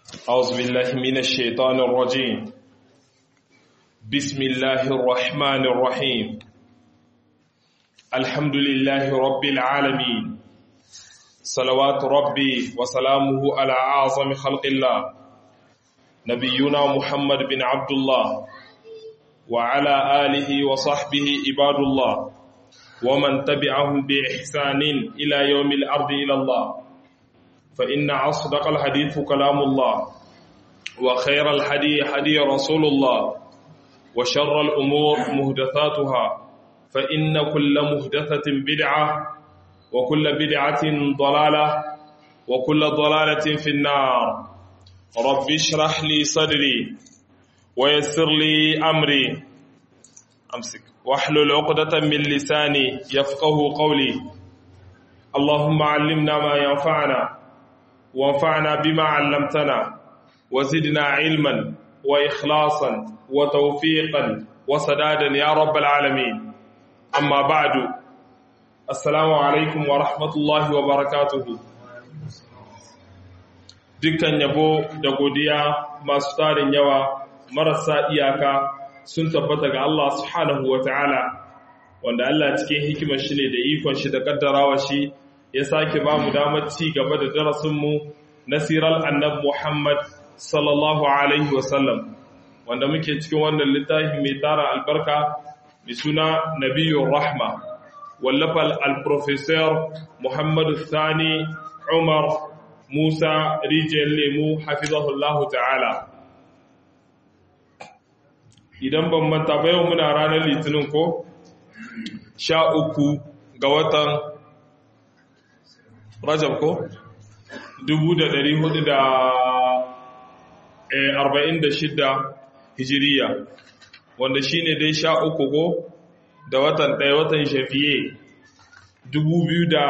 أعوذ بالله من الشيطان الرجيم بسم الله الرحمن الرحيم الحمد لله رب العالمين صلوات ربي وسلامه على أعظم خلق الله نبينا محمد بن عبد الله وعلى آله وصحبه عباد الله ومن تبعهم بإحسان إلى يوم الأرض إلى الله فإن أصدق الحديث كلام الله وخير الحدي حدي رسول الله وشر الأمور مهدثاتها فإن كل مهدثة بدعة وكل بدعة ضلالة وكل ضلالة في النار رب اشرح لي صدري ويسر لي أمري أمسك واحلل عقدة من لساني يفقه قولي اللهم علمنا ما ينفعنا وانفعنا بما علمتنا وزدنا علما وإخلاصا وتوفيقا وسدادا يا رب العالمين أما بعد السلام عليكم ورحمة الله وبركاته dukkan yabo da godiya masu tarin yawa marasa iyaka sun tabbata ga Allah subhanahu wa ta'ala wanda Allah cikin hikimar shi ne da ikon shi da kaddarawa shi ya sake ba mu damar ci gaba da darasinmu na sirar annab Muhammad sallallahu Alaihi wasallam wanda muke cikin wannan littafi mai tara albarka mai suna Nabiyun Rahma wallafal al-Professor Muhammadu Sani Umar Musa Rijiyar Lemu hafizahullahu ta'ala. Idan ban manta ba yau muna ranar litinin ko? Sha uku ga watan Rajab ko? Dubu da dari hudu da arba'in da shidda hijiriya, wanda shi ne dai sha uku ko da watan ɗaya watan shafiye dubu biyu da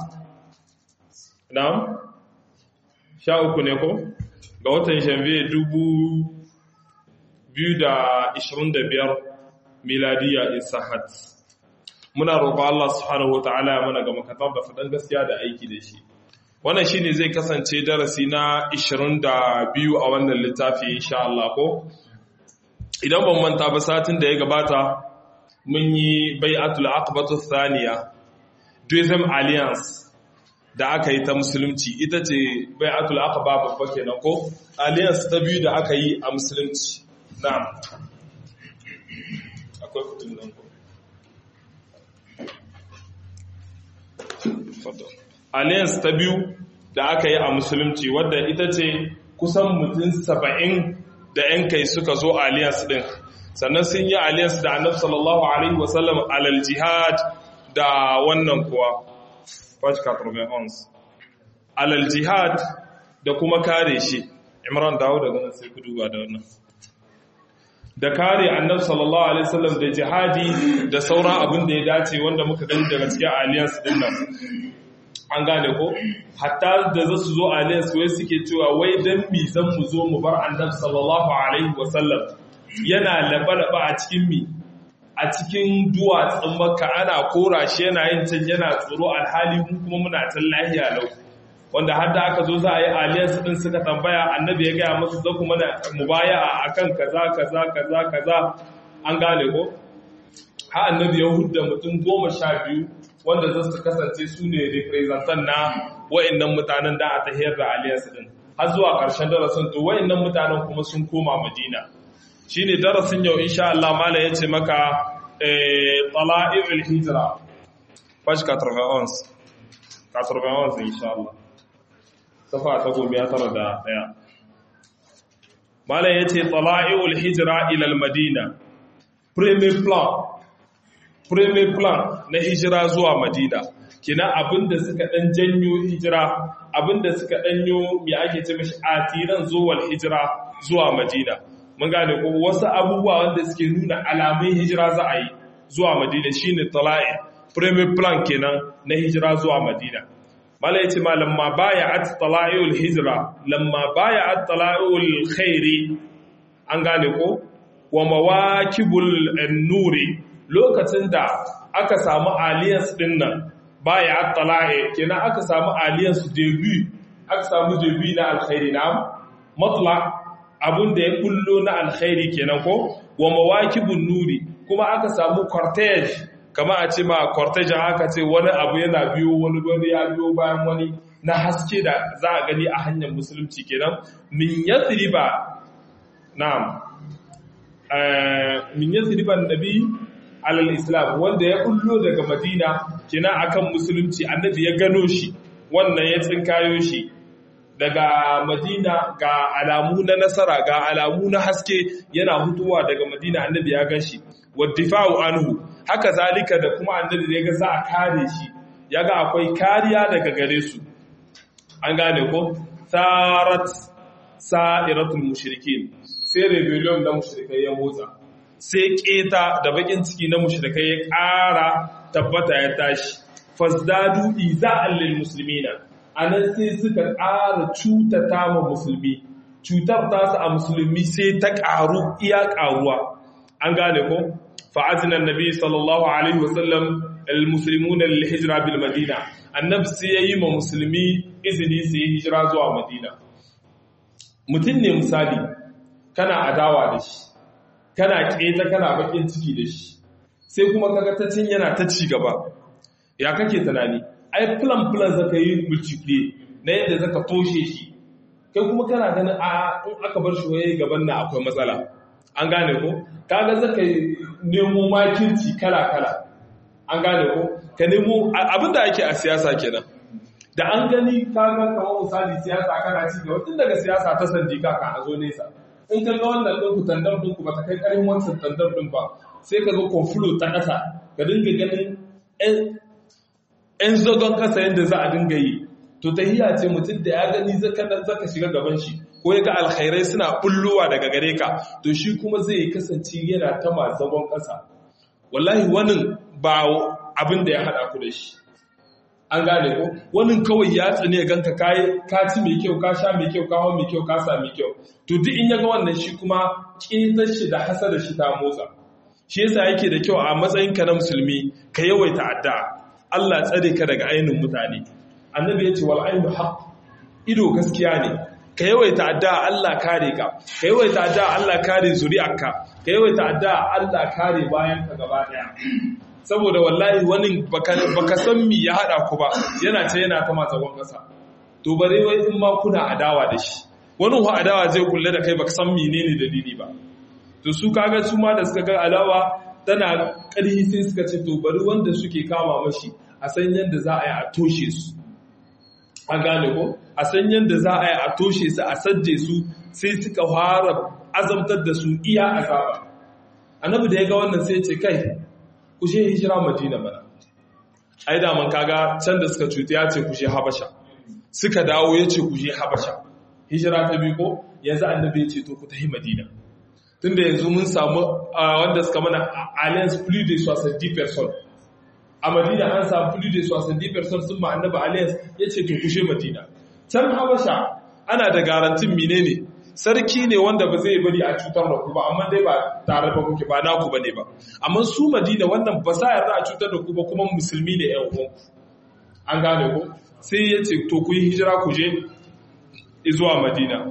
na? Sha uku ne ko? Ga watan shafiye dubu biyu da ishirin da biyar miladiya isahat. muna roƙo Allah subhanahu wata'ala ya mana ga makatar da faɗin gaskiya da aiki da shi wannan shine zai kasance darasi na 22 a wannan littafi insha Allah ko idan ban manta ba satin da ya gabata mun yi bai'atul aqbatu thaniya Duism Alliance da aka yi ta musulunci ita ce bai'atul aqba babba kenan ko alliance ta biyu da aka yi a musulunci na'am akwai kutun nan ko alliance ta biyu da aka yi a musulunci wadda ita ce kusan mutum saba'in da 'yan kai suka zo alliance din sannan sun yi alliance da annab sallallahu alaihi wasallam alal jihad da wannan kuwa alal jihad da kuma kare shi imran dawo daga nan sai ku duba da wannan da kare annab sallallahu alaihi wasallam da jihadi da sauran abin da ya dace wanda muka gani daga cikin alliance din nan an gane ko hatta da za su zo alliance wai suke cewa wai dan mi zan mu zo mu bar annab sallallahu alaihi wasallam yana laba-laba a cikin mi a cikin duwatsun makka ana kora shi yana yin can yana tsoro alhali mun kuma muna can lahiya lau wanda har da aka zo za a yi alliance din suka tambaya annabi ya gaya musu za kuma na mubaya'a akan kaza kaza kaza kaza an gane ko ha annabi ya hudda mutum goma sha biyu wanda za su kasance su ne representant na wa'annan mutanen da a tahiyar da alliance din har zuwa ƙarshen darasin to wa'annan mutanen kuma sun koma madina shine darasin yau insha Allah mala yace maka eh tala'il hijra page 91 91 insha Allah safa ta goma ya tara da daya malam yace tala'iul hijra ila al-madina premier plan premier plan na hijira zuwa madina kina abinda suka dan janyo hijira abinda suka danyo me ake ce mishi atiran zuwal hijira zuwa madina mun gane ko wasu abubuwa wanda suke nuna alamun hijira za a yi zuwa madina shine tala'i premier plan kenan na hijira zuwa madina mala yace ma lamma baya'at tala'iul hijra lamma baya'at tala'iul khairi an gane ko wa mawakibul nuri lokacin da aka samu alliance din nan baya'at tala'i kenan aka samu alliance debut aka samu debut na alkhairi na matla abun da ya kullo na alkhairi kenan ko wa mawakibun nuri kuma aka samu cortege kama a ce ma cortege haka ce wani abu yana biyo wani wani ya biyo bayan wani na haske da za a gani a hanyar musulunci kenan min yathriba na'am min yathriba nabi alal islam wanda ya kullo daga madina kina akan musulunci annabi ya gano shi wannan ya tsinkayo shi daga madina ga alamu na nasara ga alamu na haske yana hutuwa daga madina annabi ya gan shi waddifa'u anhu haka zalika da kuma annabi ya ga za a kare shi ya ga akwai kariya daga gare su an gane ko sarat sa'iratul mushrikin sai rebellion na mushrikai ya motsa sai keta da bakin ciki na mushrikai ya ƙara tabbata ya tashi fasdadu iza'an lil muslimina anan sai suka ƙara cutata ma musulmi cutar tasu a musulmi sai ta ƙaru iya ƙaruwa an gane ko fa'azinan nabi sallallahu alaihi wasallam al-muslimun al-hijra bil madina annabi sai yayi ma musulmi izini su yi hijira zuwa madina mutum ne misali kana adawa da shi kana keta kana bakin ciki da shi sai kuma kaga ta cin yana ta ci gaba ya kake tunani ai plan plan zaka yi multiple na yadda zaka toshe shi kai kuma kana ganin a in aka bar shi waye gaban na akwai matsala an gane ko kaga zaka nemo makirci kala kala an gane ko ka nemo abinda ake a siyasa kenan da an gani kaga kamar misali siyasa kana ci gaba tun daga siyasa ta sandika ka a zo nesa in ka ga wannan ɗin ku tandar ɗin ku ba ta kai ƙarin wancan tandar ɗin ba sai ka zo konfulo ta ƙasa ka dinga ganin ‘yan zagon ƙasa yadda za a dinga yi to ta hiya ce mutum da ya gani zaka shiga gaban shi ko ya ga alkhairai suna bullowa daga gare ka to shi kuma zai kasance yana ta ma zagon ƙasa wallahi wani ba abin da ya haɗa ku da shi an gane ko wani kawai ya tsane ganka kai ka ci mai kyau ka sha mai kyau ka hawo mai kyau ka sa mai kyau to duk in yaga wannan shi kuma kitar shi da hasada shi ta motsa shi yasa yake da kyau a matsayin ka na musulmi ka yawaita addu'a Allah tsare ka daga ainin mutane annabi ya ce wal ainu haqq ido gaskiya ne ka yawaita addu'a Allah kare ka ka yawaita addu'a Allah kare zuri'arka ka yawaita addu'a Allah kare bayan ka gaba daya saboda wallahi wani baka san mi ya hada ku ba yana ce yana ta matsagon kasa to bare wai in ma kuna adawa da shi wani hu adawa zai kulle da kai baka san menene dalili ba to su kaga su ma da suka ga alawa tana ƙarhi sai suka ce to bari wanda suke kama mashi a san yadda za a yi a toshe su an gane ko a san yadda za a yi a toshe su a sajje su sai suka fara azamtar da su iya azaba annabi da ya ga wannan sai ce kai ku je hijira madina mana ai da man kaga can da suka cuta ya ce ku je habasha suka dawo ya ce ku je habasha hijira ta biyu ko yanzu annabi ya ce to ku tafi madina tunda yanzu mun samu wanda suka mana alliance plus de 70 personnes a madina an samu plus de 70 personnes sun ma annabi alliance ya ce to ku je madina can habasha ana da garantin menene sarki ne wanda ba zai bari a cutar da ku ba amma dai ba tare ba kuke ba naku bane ba amma su madina wannan ba sa yarda a cutar da ku ba kuma musulmi ne ƴan uwan an gane ko sai ya ce to ku yi hijira ku je zuwa madina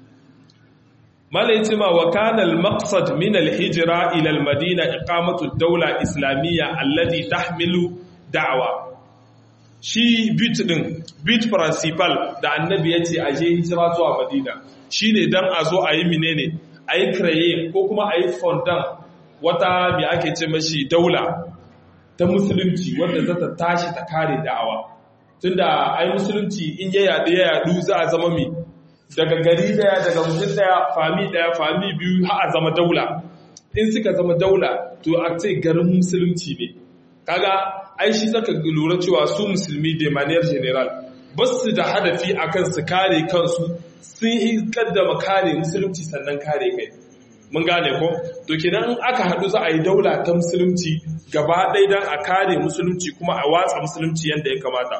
mala yace ma wa kana al maqsad min al hijra ila al madina iqamatu ad dawla islamiyya allati tahmilu da'wa shi bit din bit principal da annabi yace a je hijira zuwa madina shi ne don a zo a yi menene a yi kraye ko kuma a yi fondan wata mai ake ce mashi daula ta musulunci wadda za ta tashi ta kare da'awa tunda a yi musulunci in ya yaɗu ya yaɗu za a zama mai daga gari daya daga mutum daya fami daya fami biyu har a zama daula in suka zama daula to a ce garin musulunci ne kaga ai shi zaka lura cewa su musulmi de manière general ba su da hadafi akan su kare kansu sun yi kaddama kare musulunci sannan kare kai mun gane ko to kenan in aka haɗu za a yi daula ta musulunci gaba ɗaya don a kare musulunci kuma a watsa musulunci yadda ya kamata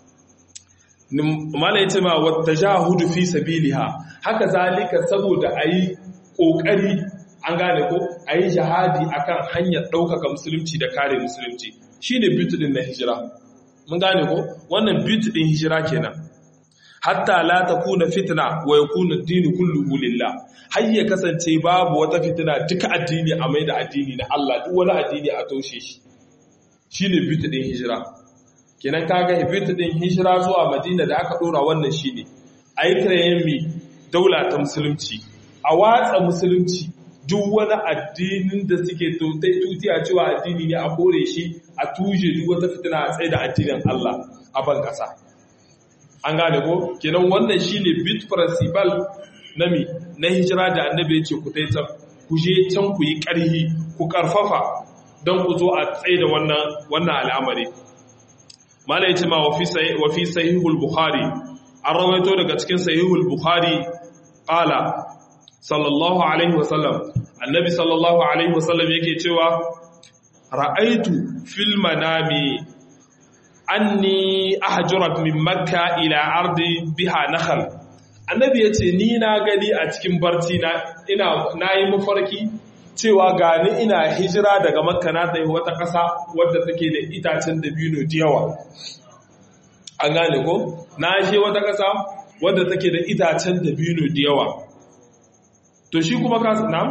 mala yace ma wata jahudu fi sabiliha haka zalika saboda a yi ƙoƙari an gane ko a yi jihadi akan hanyar ɗaukaka musulunci da kare musulunci shine bitu din na hijira mun gane ko wannan bitu din hijira kenan hatta la takuna fitna wa yakuna ad-din kulluhu lillah har ya kasance babu wata fitina duka addini a mai da addini na Allah duk wani addini a toshe shi shine bit din hijira kenan kaga bit din hijira zuwa Madina da aka dora wannan shine ayi kirayen mi daula ta musulunci a watsa musulunci duk wani addinin da suke tuti a cewa addini ne a kore shi a tuje duk wata fitina a tsaye da addinin Allah a ban kasa an gane ko kenan wannan shine bit principal na mi na hijira da annabi ya ce ku tai can ku je can ku yi ƙarhi ku karfafa don ku zo a tsaye da wannan wannan al'amari mala yace ma wa fi wa fi sahihul bukhari an rawaito daga cikin sahihul bukhari qala sallallahu alaihi wasallam annabi sallallahu alaihi wasallam yake cewa ra'aitu fil manami anni ahjurat min makka ila ardi biha nakhl annabi yace ni na gani a cikin barci na ina nayi mafarki cewa gani ina hijira daga makka na tafi wata ƙasa wadda take da itacen dabino da yawa an gane ko na je wata ƙasa wadda take da itacen dabino da yawa to shi kuma ka na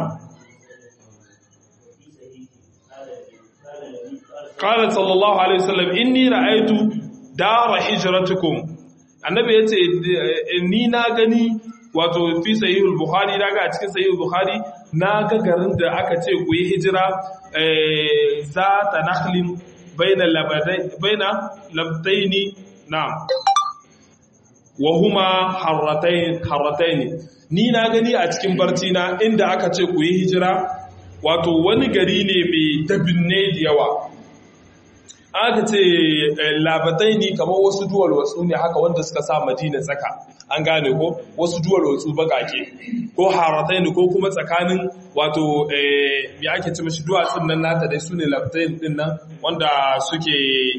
qala sallallahu alaihi wasallam inni ra'aytu dara hijratukum annabi yace ni na gani wato fi sahihul bukhari daga a cikin sahihul bukhari na ga garin da aka ce ku yi hijira za ta nakhlin baina labadai baina labdaini na'am wa huma harratain harrataini ni na gani a cikin barci na inda aka ce ku yi hijira wato wani gari ne mai dabinne da yawa aka ce labatai ne kamar wasu duwal wasu ne haka wanda suka sa madina tsaka an gane ko wasu duwal wasu bagake ko haratai ne ko kuma tsakanin wato ya ake ci mashi duwatsun nan nata dai su ne labatai din nan wanda suke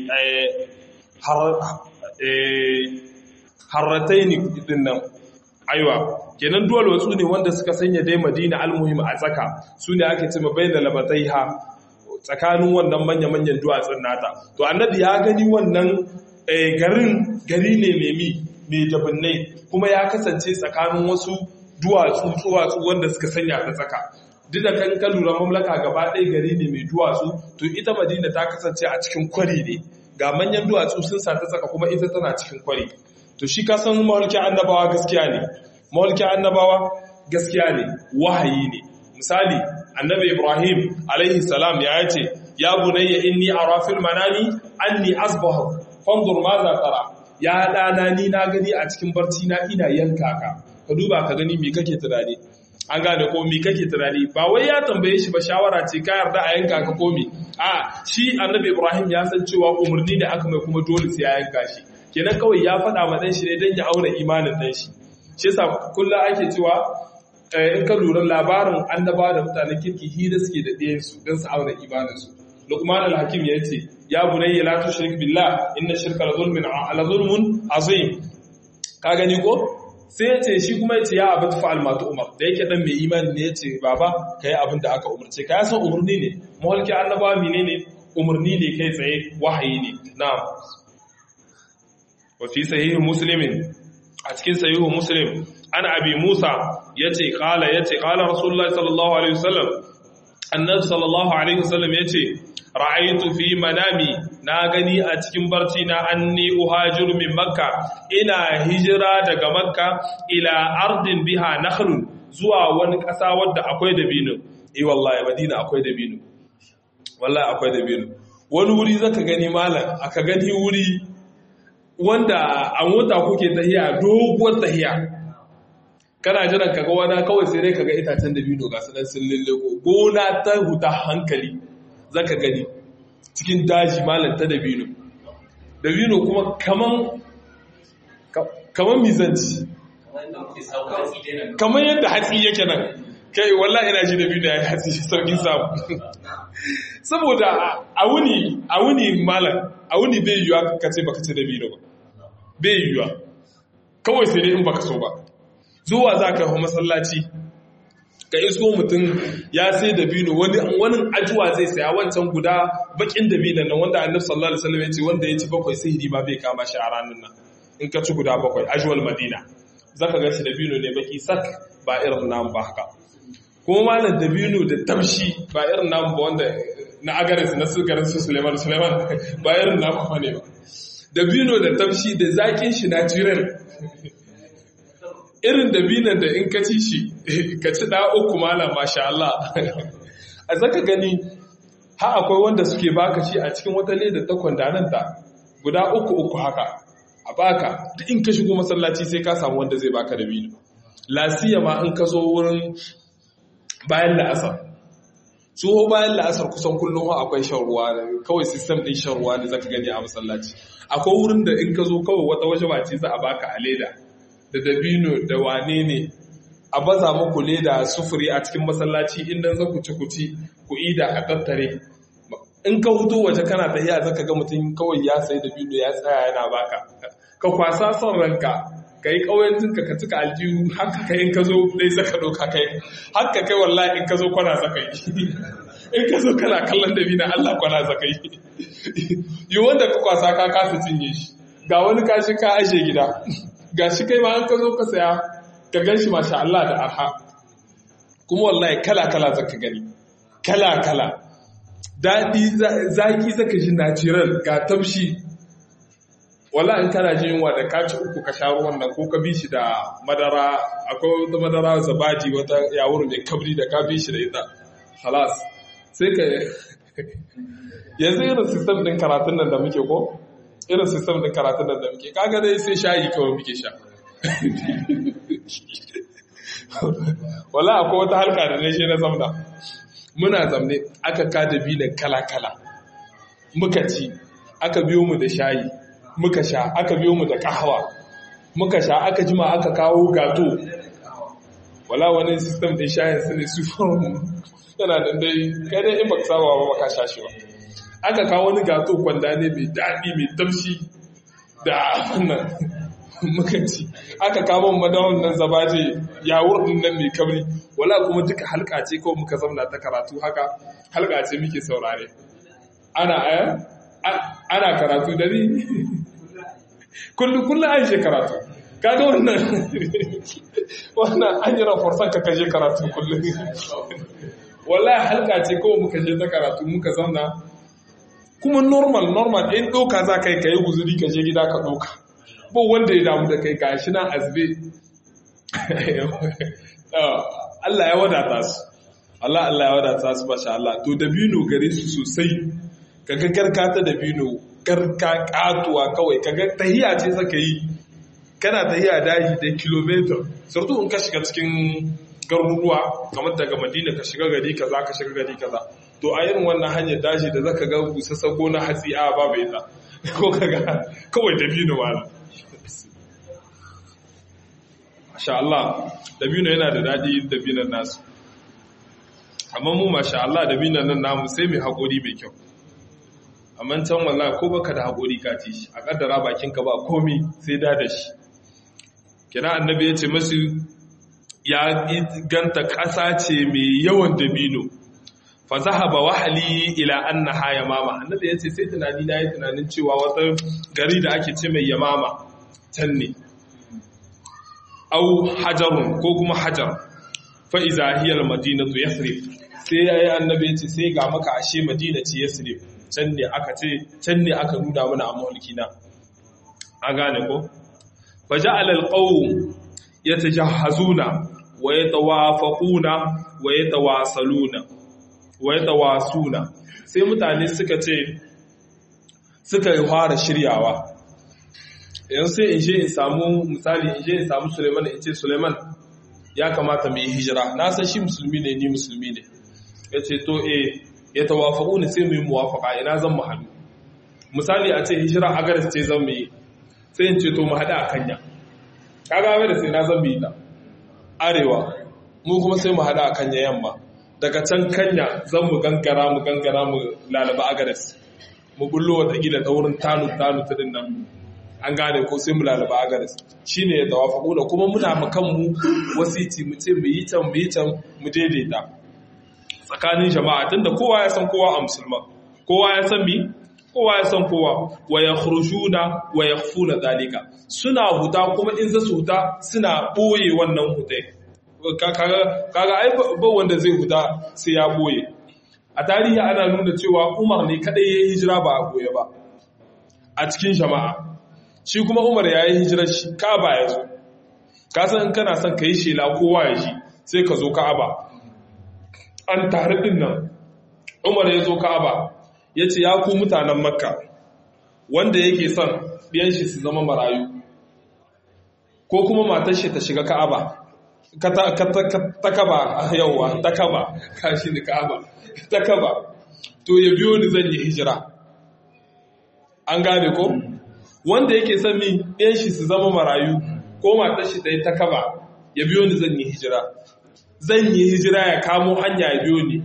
haratai ne din nan aiwa kenan duwal wasu ne wanda suka sanya dai madina almuhim a tsaka su ne ake cima bai da labatai ha tsakanin wannan manya-manyan duwatsun nata to annabi ya gani wannan garin gari ne mai mai dabinnai kuma ya kasance tsakanin wasu duwatsu duwatsu wanda suka sanya ta tsaka duk da kan lura mamlaka gaba ɗaya gari ne mai duwatsu to ita madina ta kasance a cikin kwari ne ga manyan duwatsu sun sa ta tsaka kuma ita tana cikin kwari to shi ka san mawalkin annabawa gaskiya ne mawalkin annabawa gaskiya ne wahayi ne misali annabi ibrahim alaihi salam ya ce ya bunayya inni ara fil manami anni asbahu fanzur ma za tara ya dana ni na gani a cikin barci na ina yanka ka ka duba ka gani me kake tunani an gane ko me kake tunani ba wai ya tambaye shi ba shawara ce ka yarda a yanka ka ko me a shi annabi ibrahim ya san cewa umarni da aka mai kuma dole sai ya yanka shi kenan kawai ya faɗa ma dan shi ne dan ya auna imanin dan shi shi yasa kullum ake cewa in ka lura labarin annaba da mutanen kirki hira suke da ɗayansu don su auna imaninsu lukman al-hakim ya ce ya bunayya la tushrik billah inna shirka la zulmun la zulmun azim ka gani ko sai ya ce shi kuma ya ce ya abin fa'al matu umar da yake dan mai imani ne ya ce baba kai abin da aka umarce ka san umarni ne mahalki annaba menene umarni ne kai tsaye wahayi ne na'am wa fi sahih muslimin a cikin sahih muslim an abi musa ya ce kala ya ce kala rasulullah sallallahu alaihi wasallam annabi sallallahu alaihi wasallam ya ce ra'aitu fi manami na gani a cikin barci na anni uhajiru min makka ina hijira daga makka ila ardin biha nakhlun zuwa wani ƙasa wadda akwai dabino eh wallahi madina akwai dabino wallahi akwai dabino wani wuri zaka gani malam aka gani wuri wanda a mota kuke tahiya doguwar tahiya kana jiran kaga wani kawai sai dai kaga itacen dabino ga sanan sun lillego gona ta huta hankali zaka gani cikin daji malam ta dabino dabino kuma kaman kaman mizanci kaman yadda hatsi yake nan kai wallahi ina ji dabino ya hatsi saukin samu saboda a wuni a wuni malam a wuni bai yiwuwa ka ce baka ci dabino ba bai yiwuwa kawai sai dai in baka so ba zuwa za ka masallaci ka isko mutum ya sai dabino wani wani ajuwa zai saya wancan guda bakin dabino nan wanda annabi sallallahu alaihi wasallam ya ce wanda ya ci bakwai sihiri ma bai kama shi a ranar nan in ka ci guda bakwai ajwal madina zaka ga shi dabino ne baki sak ba irin namu ba haka kuma malam dabino da tamshi ba irin namu ba wanda na agaris na sukarin su suleiman suleiman ba irin namu ba ne ba dabino da tamshi da zakin shi natural irin dabinan da in ka ci shi ka ci da uku malam masha Allah a zaka gani ha akwai wanda suke baka shi a cikin wata leda ta kwandananta guda uku uku haka a baka duk in ka shigo masallaci sai ka samu wanda zai baka dabino lasiya ma in ka zo wurin bayan la'asar tsoho bayan la'asar kusan kullum akwai shan ruwa kawai sistem din shan ruwa ne zaka gani a masallaci akwai wurin da in ka zo kawai wata waje bace za a baka a leda da dabino da wane ne a baza muku leda sufuri a cikin masallaci inda za ku ci ku ci ku ida a tattare in ka hutu waje kana tafiya zaka ga mutum kawai ya sai dabino ya tsaya yana baka ka kwasa son ranka ka yi ƙauyencinka ka cika aljihu haka kai in ka zo dai zaka ɗauka kai haka kai wallahi in ka zo kwana zaka yi in ka zo kana kallon da bina Allah kwana zaka yi yi wanda ka kwasa ka kasa cinye shi ga wani kashi ka ashe gida ga shi kai ma an ka zo ka saya ka gan shi masha Allah da arha kuma wallahi kala kala zaka gani kala kala daɗi zaki zaka ji natural ga tamshi wala in kana jin yunwa da kaci uku ka sha ruwan nan ko ka bi shi da madara akwai wata madara zabadi wata yawuru mai kabri da ka bi shi da ita halas sai ka yanzu irin sistem din karatun nan da muke ko irin sistem din karatun nan da muke kaga dai sai shayi kawai muke sha wala akwai wata halka da ne shi na zamna muna zamne aka kada binan kala-kala muka ci aka biyo mu da shayi muka sha aka biyo mu da kahawa muka sha aka jima aka kawo gato wala wani system din shayin su ne su yana da dai kai dai in baka saba ba baka sha shi ba aka kawo wani gato kwanda ne mai daɗi mai damshi da wannan muka ci aka kawo madawan nan zabaje yawur din nan mai kabri wala kuma duka halka ce kawai muka zauna ta karatu haka halka ce muke saurare ana aya ana karatu da ni kullum kullum an je karatu kaga wannan wannan an yi raforsan ka kaje karatu kullum wallahi halka ce kawai muka je ta karatu muka zauna kuma normal normal in ɗauka za ka yi ka yi guzuri ka je gida ka ɗauka ba wanda ya damu da kai gashi na azbe Allah ya wadata su Allah Allah ya wadata su masha Allah to dabino gare su sosai kaga garka ta dabino garka katuwa kawai kaga tahiya ce saka yi kana tahiya daji da kilomita surtu in ka shiga cikin garuruwa kamar daga madina ka shiga gari kaza ka shiga gari kaza to a irin wannan hanyar daji da zaka ga busassa ko na hatsi a babu ita ko kaga kawai dabino wala masha Allah dabino yana da daɗi dabinan nasu amma mu masha Allah dabinan nan namu sai mai haƙuri mai kyau amma can walla ko baka da haƙuri ka ci shi a ƙaddara bakinka ba komi sai da da shi kina annabi ya ce masu ya ganta ƙasa ce mai yawan dabino fa zahaba wahali ila annaha yamama annabi ya ce sai tunani na yi tunanin cewa wata gari da ake ce mai yamama can ne au hajarun ko kuma hajar fa iza hiya almadinatu yasrib sai yayi annabi ya ce sai ga maka ashe madina ce yasrib can ne aka ce can ne aka nuna mana a mulkina an gane ko fa ja'ala alqawm yatajahhazuna wa yatawafaquna wa yatawasaluna wa yatawasuna sai mutane suka ce suka fara shiryawa yanzu sai in je in samu misali in je in samu Suleiman in ce Suleiman ya kamata mu yi hijira na san shi musulmi ne ni musulmi ne ya ce to eh ya tawafaku ne sai mu yi muwafaka ina zan mu haɗu misali a ce hijira a garis ce zan mu yi sai in ce to mu haɗu a kanya kaga mai da sai na zan mu yi ta arewa mu kuma sai mu haɗu a kanya yamma daga can kanya zan mu gangara mu gangara mu lalaba a garis mu bullo wata gida ta wurin tanu tanu ta dinnan an gane ko sai mu lalaba a garis shine ya tawafaku da kuma muna mu kanmu wasiti mu ce mu yi can mu yi can mu daidaita tsakanin jama'a tunda kowa ya san kowa a musulma kowa ya san mi kowa ya san kowa wa yakhrujuna wa yakhfuna zalika suna huta kuma in zasu huta suna boye wannan hutai kaga kaga ai ba wanda zai huta sai ya boye a tarihi ana nuna cewa Umar ne kadai ya hijira ba a boye ba a cikin jama'a shi kuma Umar ya yi hijirar shi Ka'aba ya zo ka san kana son ka yi shela kowa ya ji sai ka zo Ka'aba an tare din nan Umar ya zo Ka'aba ya ce ya ku mutanen Makka wanda yake son ɗiyan shi su zama marayu ko kuma matar shi ta shiga Ka'aba ka ta kaba yauwa ta kaba kashi da Ka'aba ta kaba to ya biyo ni zan yi hijira an gane ko wanda yake son min ɗiyan shi su zama marayu ko matar shi ta yi ta kaba ya biyo ni zan yi hijira zan yi hijira ya kamo hanya ya biyo ni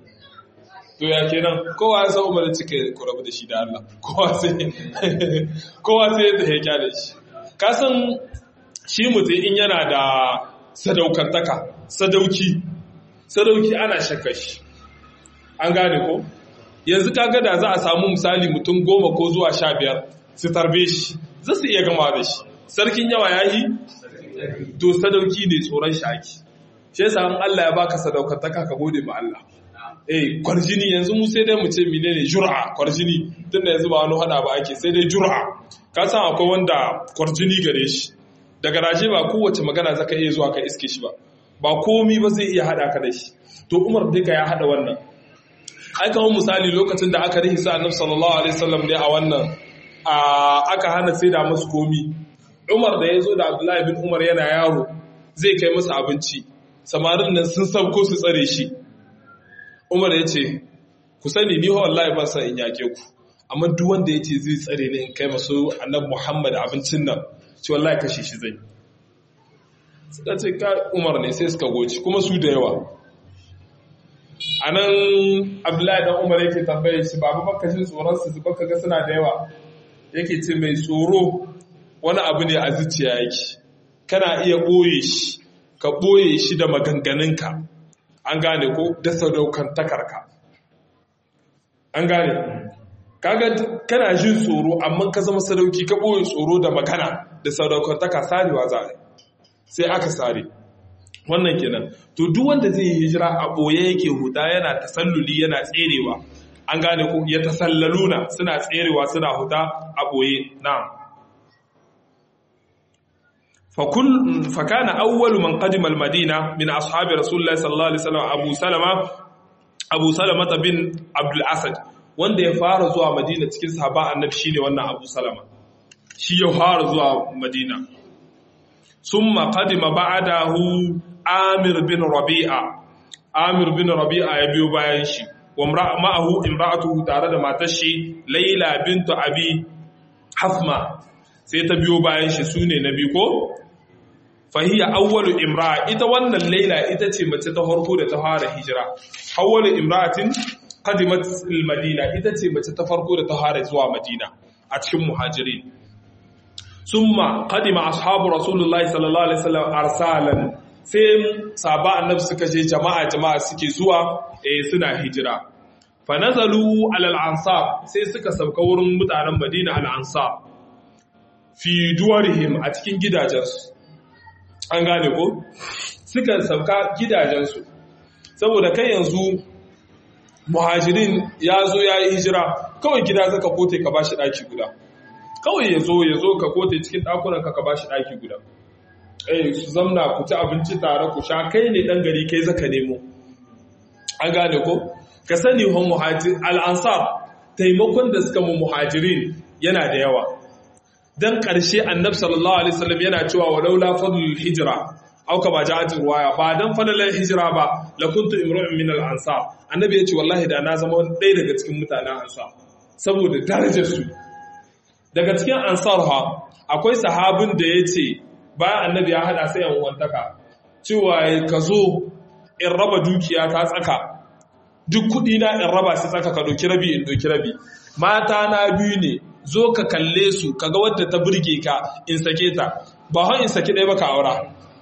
to ya kenan kowa ya san umarin cika ku rabu da shi da Allah kowa sai kowa sai ya tafi da shi ka san shi mutum in yana da sadaukantaka sadauki sadauki ana shakka shi an gane ko yanzu kaga da za a samu misali mutum goma ko zuwa sha biyar su tarbe shi za su iya gama da shi sarkin yawa ya yi to sadauki ne tsoron shaki shi yasa in Allah ya baka sadaukantaka ka gode ma Allah eh kwarjini yanzu mu sai dai mu ce menene jur'a kwarjini tunda yanzu ba wani hada ba ake sai dai jur'a ka san akwai wanda kwarjini gare shi daga raje ba kowace magana zaka iya zuwa ka iske shi ba ba komi ba zai iya hada ka da shi to Umar duka ya hada wannan ai kamar misali lokacin da aka rihi sa Annabi sallallahu alaihi wasallam ne a wannan aka hana sai da musu komi Umar da ya zo da Abdullahi bin Umar yana yaro zai kai masa abinci samarin nan sun sauko su tsare shi Umar ya ce, Ku sani ni wallahi ban san in yake ku, amma duk wanda ya ce zai tsare ni in kai masu annabi Muhammad abincin nan, ce wallahi kashe shi zai. Suka ce ka Umar ne sai suka goci, kuma su da yawa. A nan Abdullahi dan Umar yake tambaye shi, babu baka jin tsoron su baka ga suna da yawa. Yake ce mai tsoro wani abu ne a zuciya yake. Kana iya ɓoye shi, ka ɓoye shi da maganganunka. an gane ko da sadaukantakarka an gane kaga kana jin tsoro amma ka zama sadauki ka ɓoye tsoro da magana da sadaukantaka sarewa za a sai aka sare wannan kenan to duk wanda zai yi hijira a ɓoye yake huta yana tasalluli yana tserewa an gane ko ya tasallaluna suna tserewa suna huta a ɓoye na'am فكل فكان أول من قدم المدينة من أصحاب رسول الله صلى الله عليه وسلم أبو سلمة أبو سلمة بن عبد الأسد wanda ya fara zuwa Madina cikin sahaba annabi shine wannan Abu Salama shi ya fara zuwa Madina summa qadima ba'dahu Amir bin Rabi'a Amir bin Rabi'a ya biyo bayan shi wa ma'ahu imra'atuhu tare da matar shi Laila bintu Abi Hafma sai ta biyo bayan shi sune na biyu ko fahiya awwalu imra ita wannan laila ita ce mace ta farko da ta fara hijira awwalu imra'atin qadimat al-madina ita ce mace ta farko da ta fara zuwa madina a cikin muhajirin summa qadima ashabu rasulullahi sallallahu alaihi wasallam arsalan sai sahaba annabi suka je jama'a jama'a suke zuwa eh suna hijira fa nazalu ala al-ansar sai suka sauka wurin mutanen madina al-ansar fi duwarihim a cikin gidajensu an gane ko suka sauka gidajensu saboda kai yanzu muhajirin ya zo ya yi hijira kawai gida zaka kote ka bashi daki guda kawai ya zo ya zo ka kote cikin dakunan ka ka bashi daki guda eh su zamna ku ci abinci tare ku sha kai ne dan gari kai zaka nemo an gane ko ka sani hon muhajir al-ansar taimakon da suka mu muhajirin yana da yawa dan ƙarshe annabi sallallahu alaihi wasallam yana cewa walaula fadlul hijra aw kama ja'at riwaya ba dan fadlan hijra ba la kuntu imru'un min al-ansar annabi yace wallahi da na zama ɗaya daga cikin mutanen ansar saboda darajar su daga cikin ansar ha akwai sahabin da yace bayan annabi ya hada sai yan uwantaka cewa ka zo in raba dukiya ta tsaka duk kudi na in raba su tsaka ka doki rabi in doki rabi mata na biyu ne zo ka kalle su kaga wadda ta burge ka in sake ta ba hon in saki ɗaya ba ka aura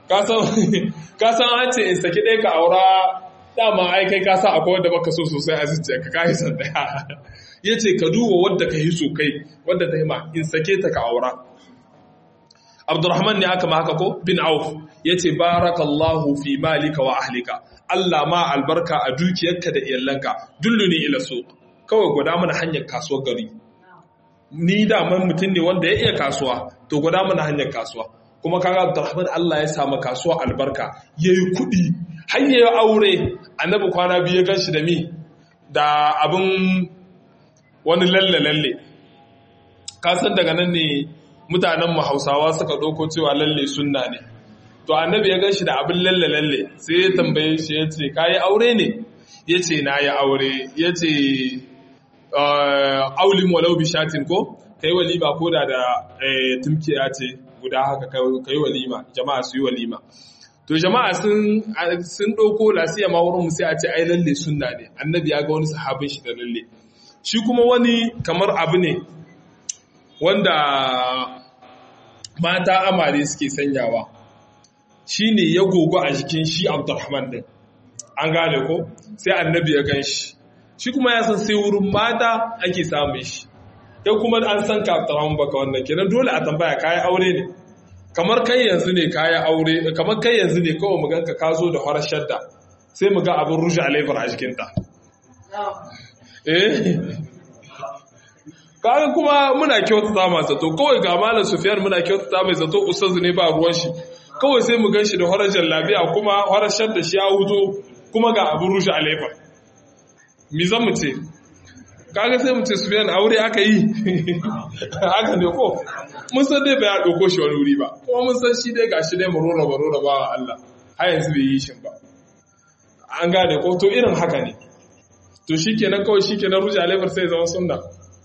ka san an ce in saki ɗaya ka aura dama ai kai ka sa akwai wadda baka so sosai a zuciya ka kai san ɗaya ya ce ka duba wadda ka hiso kai wadda ta hima in sake ta ka aura abdurrahman ne aka ma haka ko bin auf ya ce barakallahu fi malika wa ahlika Allah ma albarka a dukiyarka da iyalanka dulluni ila so kawai gwada mana hanyar kasuwar gari ni da man mutum ne wanda ya iya kasuwa to gwada mana hanyar kasuwa kuma kaga Abdurrahman Allah ya samu kasuwa albarka yayi kuɗi har yayi aure annabi kwana biyu ya ganshi da mi da abin wani lalle lalle ka san daga nan ne mutanen mu Hausawa suka ɗauko cewa lalle sunna ne to annabi ya ganshi da abin lalle lalle sai ya tambaye shi ya ce kayi aure ne ya ce na yi aure ya ce aulin walau bishatin ko kai walima ko da da tumkiya ce guda haka kai walima jama'a su yi walima to jama'a sun sun ɗauko lasiya ma wurin sai a ce ai lalle sunna ne annabi ya ga wani sahabin shi da lalle shi kuma wani kamar abu ne wanda mata amare suke sanyawa shi ne ya gogo a jikin shi abdurrahman din an gane ko sai annabi ya gan shi shi kuma ya san sai wurin mata ake samun shi kai kuma an san ka abdurrahman baka wannan kenan dole a tambaya kayi aure ne kamar kai yanzu ne kayi aure kamar kai yanzu ne kawai mu ganka ka zo da farar shadda sai mu ga abin rushe alaibar a jikinta eh kaga kuma muna kyautata ma zato kawai ga malam sufyan muna kyautata mai zato ustazu ne ba ruwan shi kawai sai mu gan shi da horar jallabiya kuma horar da shi ya huto kuma ga abin rushe alaifa mi zan mu ce kaga sai mu ce sufyan aure aka yi haka ne ko mun san dai bai ya ɗauko shi wani wuri ba kuma mun san shi dai gashi dai marora marora ba wa Allah har yanzu bai yi shin ba an gane ko to irin haka ne to shikenan kawai shikenan rushe alaifar sai zama sunna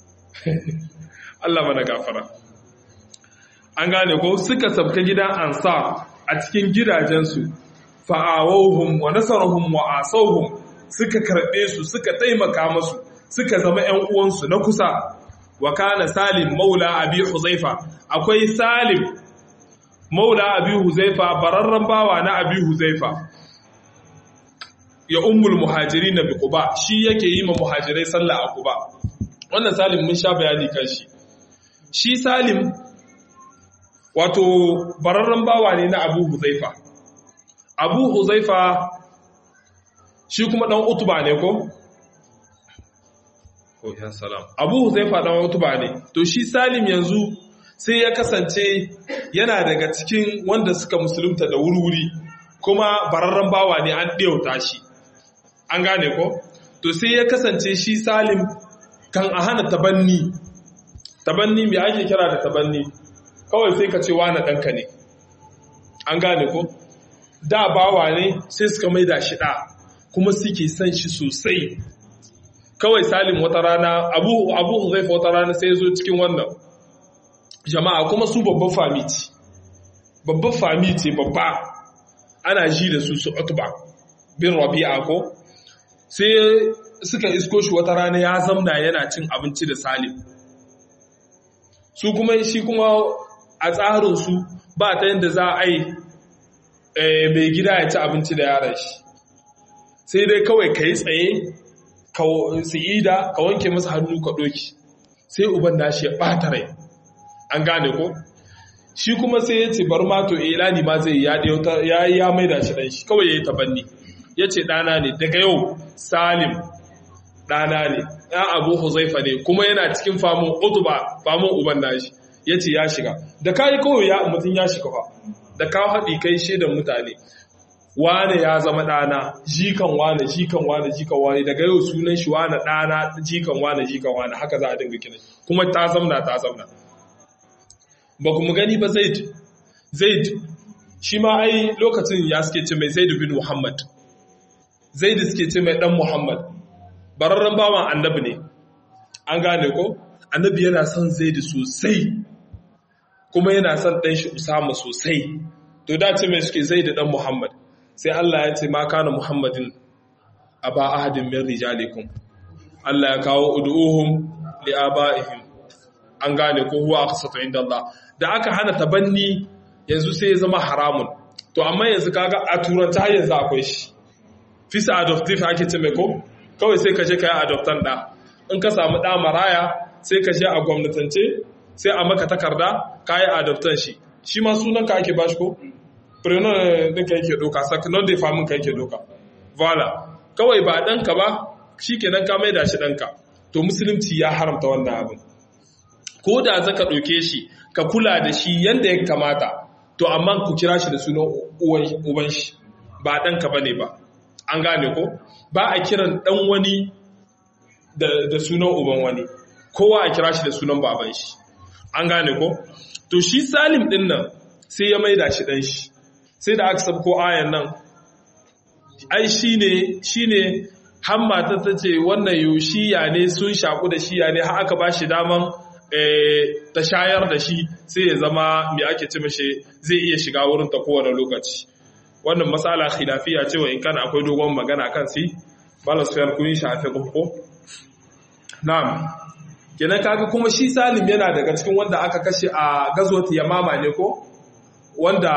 Allah mana gafara an gane ko suka sabka gidan ansar a cikin gidajensu fa'awahum wa nasarahum wa asawhum suka karbe su suka taimaka musu suka zama ƴan uwansu na kusa wa kana salim maula abi huzaifa akwai salim maula abi huzaifa bararran bawa na abi huzaifa ya ummul muhajirin bi quba shi yake yi ma muhajirai sallah a quba wannan salim mun sha bayani kan shi shi salim wato bararren bawa ne na abu huzaifa abu huzaifa shi kuma dan utuba ne ko? abu huzaifa dan utuba ne to shi salim yanzu sai ya kasance yana daga cikin wanda suka musulunta da wuri-wuri kuma bararren bawa ne an ɗiyauta shi an gane ko? to sai ya kasance shi salim kan a hana tabanni tabanni mai ake kira da tabanni kawai sai ka ce wane ɗanka ne an gane ko da bawa ne sai suka maida shi ɗa kuma suke son shi sosai kawai salim wata rana abu abu huzaifa wata rana sai zo cikin wannan jama'a kuma su babban fami ce babban fami ce babba ana ji da su su utba bin rabi'a ko sai suka isko shi wata rana ya zamna yana cin abinci da salim su kuma shi kuma a tsarinsu ba ta yadda za a yi mai gida ya ci abinci da yaran shi sai dai kawai ka yi tsaye su ida ka wanke masa hannu ka ɗoki sai uban nashi ya ɓata rai an gane ko shi kuma sai ya ce bar mato ilani ma zai ya yi ya maida shi ɗan shi kawai ya yi tabanni ya ce ɗana ne daga yau salim ɗana ne ɗan abu huzaifa ne kuma yana cikin famun utuba famun uban nashi ya ce ya shiga da ka yi kawai ya mutum ya shiga fa da ka haɗi kai shaidan mutane wane ya zama ɗana jikan wane jikan wane jikan wane daga yau sunan shi wane ɗana jikan wane jikan wane haka za a dinga kiran kuma ta zamna ta zamna ba kuma gani ba zaid zaid shi ma ai lokacin ya suke ce mai zaid bin muhammad zaid suke ce mai dan muhammad bararren bawan annabi ne an gane ko annabi yana son zaid sosai kuma yana son ɗan shi usama sosai to da ce mai suke zaid dan muhammad sai Allah ya ce ma kana muhammadin aba ahadin min rijalikum Allah ya kawo ud'uhum li abaihim an gane ko huwa aqsatu inda Allah da aka hana tabanni yanzu sai ya zama haramun to amma yanzu kaga a turanta har yanzu akwai shi fisa adoptive ake ce mai ko kawai sai ka je kai adoptan da in ka samu ɗa maraya sai ka je a gwamnatance sai a maka takarda ka yi adoptan shi shi ma sunan ka ake bashi ko prenom din ka yake doka sakinon da famin ka yake doka vala kawai ba ɗanka ba shi kenan ka maida shi ɗanka to musulunci ya haramta wannan abin ko da zaka ɗauke shi ka kula da shi yadda ya kamata to amma ku kira shi da sunan uban shi ba ɗanka ba ne ba an gane ko ba a kiran ɗan wani da sunan uban wani kowa a kira shi da sunan baban shi an gane ko to shi salim ɗin nan sai ya maida shi ɗan shi sai da aka sabko ayan nan ai shi ne shi ne hamma ta ce wannan yoshiya ne sun shaku da shiya ne har aka ba shi daman ta shayar da shi sai ya zama mai ake ci mashi zai iya shiga wurin ta kowane lokaci wannan matsala khilafiya cewa in kana akwai dogon magana kan si balasfiyar kun shafe ko na'am kenan kaga kuma shi salim yana daga cikin wanda aka kashe a gazwat yamama ne ko wanda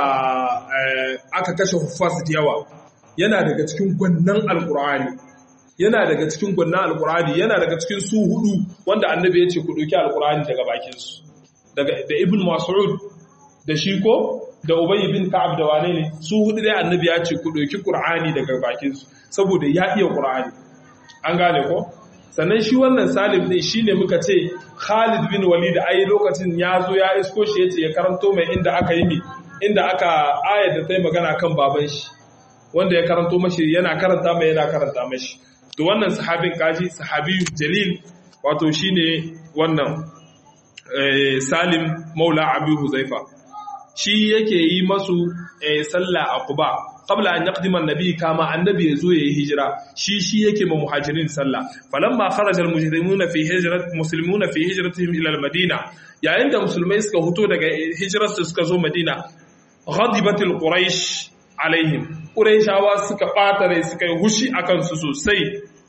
aka kashe huffaz da yawa yana daga cikin gwannan alkur'ani yana daga cikin gwannan alkur'ani yana daga cikin su hudu wanda annabi ya ce ku ɗauki alkur'ani daga bakinsu da ibn mas'ud da shi ko da ubayy bin ka'ab da wane ne su hudu dai annabi ya ce ku ɗauki qur'ani daga bakinsu saboda ya iya qur'ani an gane ko sannan shi wannan salim din shine muka ce khalid bin walid ai lokacin ya zo ya isko shi yace ya karanto mai inda aka yi mi inda aka ayar da ta yi magana kan baban shi wanda ya karanto mashi yana karanta mai yana karanta mashi to wannan sahabin kaji sahabi jalil wato shine wannan salim maula abu huzaifa shi yake yi masu sallah a quba qabla an yaqdima annabi kama annabi yazo yayi hijira shi shi yake ma muhajirin sallah falamma kharaja almujrimuna fi hijrat muslimuna fi hijratihim ila almadina yayin da musulmai suka fito daga hijrarsu suka zo madina ghadibatil quraish alaihim quraishawa suka bata rai suka yi hushi akan su sosai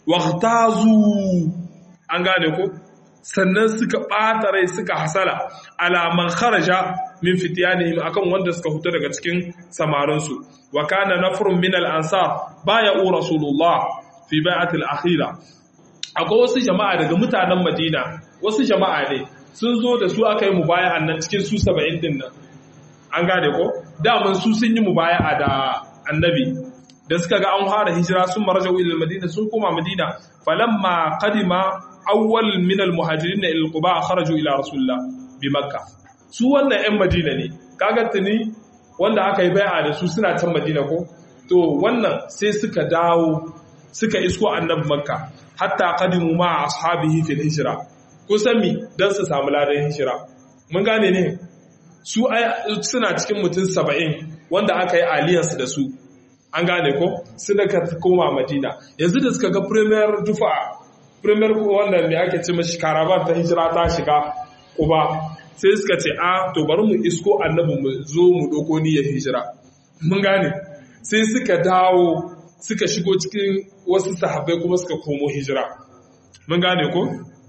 waqtazu an gane ko sannan suka ɓata rai suka hasala alaman kharaja min fitiyanihim akan wanda suka fito daga cikin samarinsu wa kana nafrun min al-ansar baya u rasulullah fi bai'ati al-akhira akwai wasu jama'a daga mutanen Madina wasu jama'a ne sun zo da su aka yi mubaya'an nan cikin su 70 din nan an gane ko daman su sun yi mubaya'a da annabi da suka ga an fara hijira sun marajau ila madina sun koma madina falamma qadima awwal min al-muhajirin ila al-quba kharaju ila rasulullah bi makka su wannan ƴan madina ne kaga tuni wanda aka yi bai'a da su suna can madina ko to wannan sai suka dawo suka isko annabi makka hatta qadimu ma ashabihi fil hijra kusan mi dan su samu ladan hijira mun gane ne su suna cikin mutum 70 wanda aka yi aliyarsu da su an gane ko suna ka koma madina yanzu da suka ga premier dufa premier wannan mai ake ce mashi karaban ta hijira ta shiga kuba sai suka ce a to bari mu isko annabi mu zo mu doko niyyar hijira mun gane sai suka dawo suka shigo cikin wasu sahabbai kuma suka komo hijira mun gane ko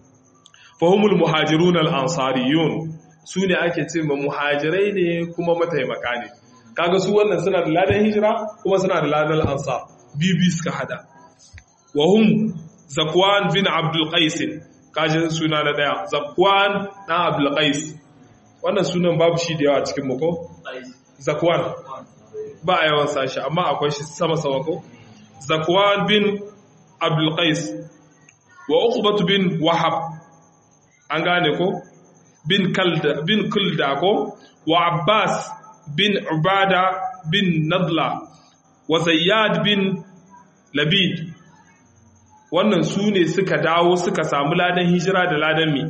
fahimul muhajirun al-ansariyun su ne ake ce ma muhajirai ne kuma mataimaka ne kaga su wannan suna da ladan hijira kuma suna da ladan ansar bibi suka hada wa hum zakwan bin abdul qais kaji suna na daya zakwan dan abdul qais wannan sunan babu shi da yawa cikin mu ko zakwan ba a yawan sashi amma akwai shi sama sama ko zakwan bin abdul qais wa uqbatu bin wahab an gane ko bin kalda bin kulda ko wa abbas bin Ubada bin Nadla wa Zayyad bin Labid wannan su ne suka dawo suka samu ladan hijira da ladan mi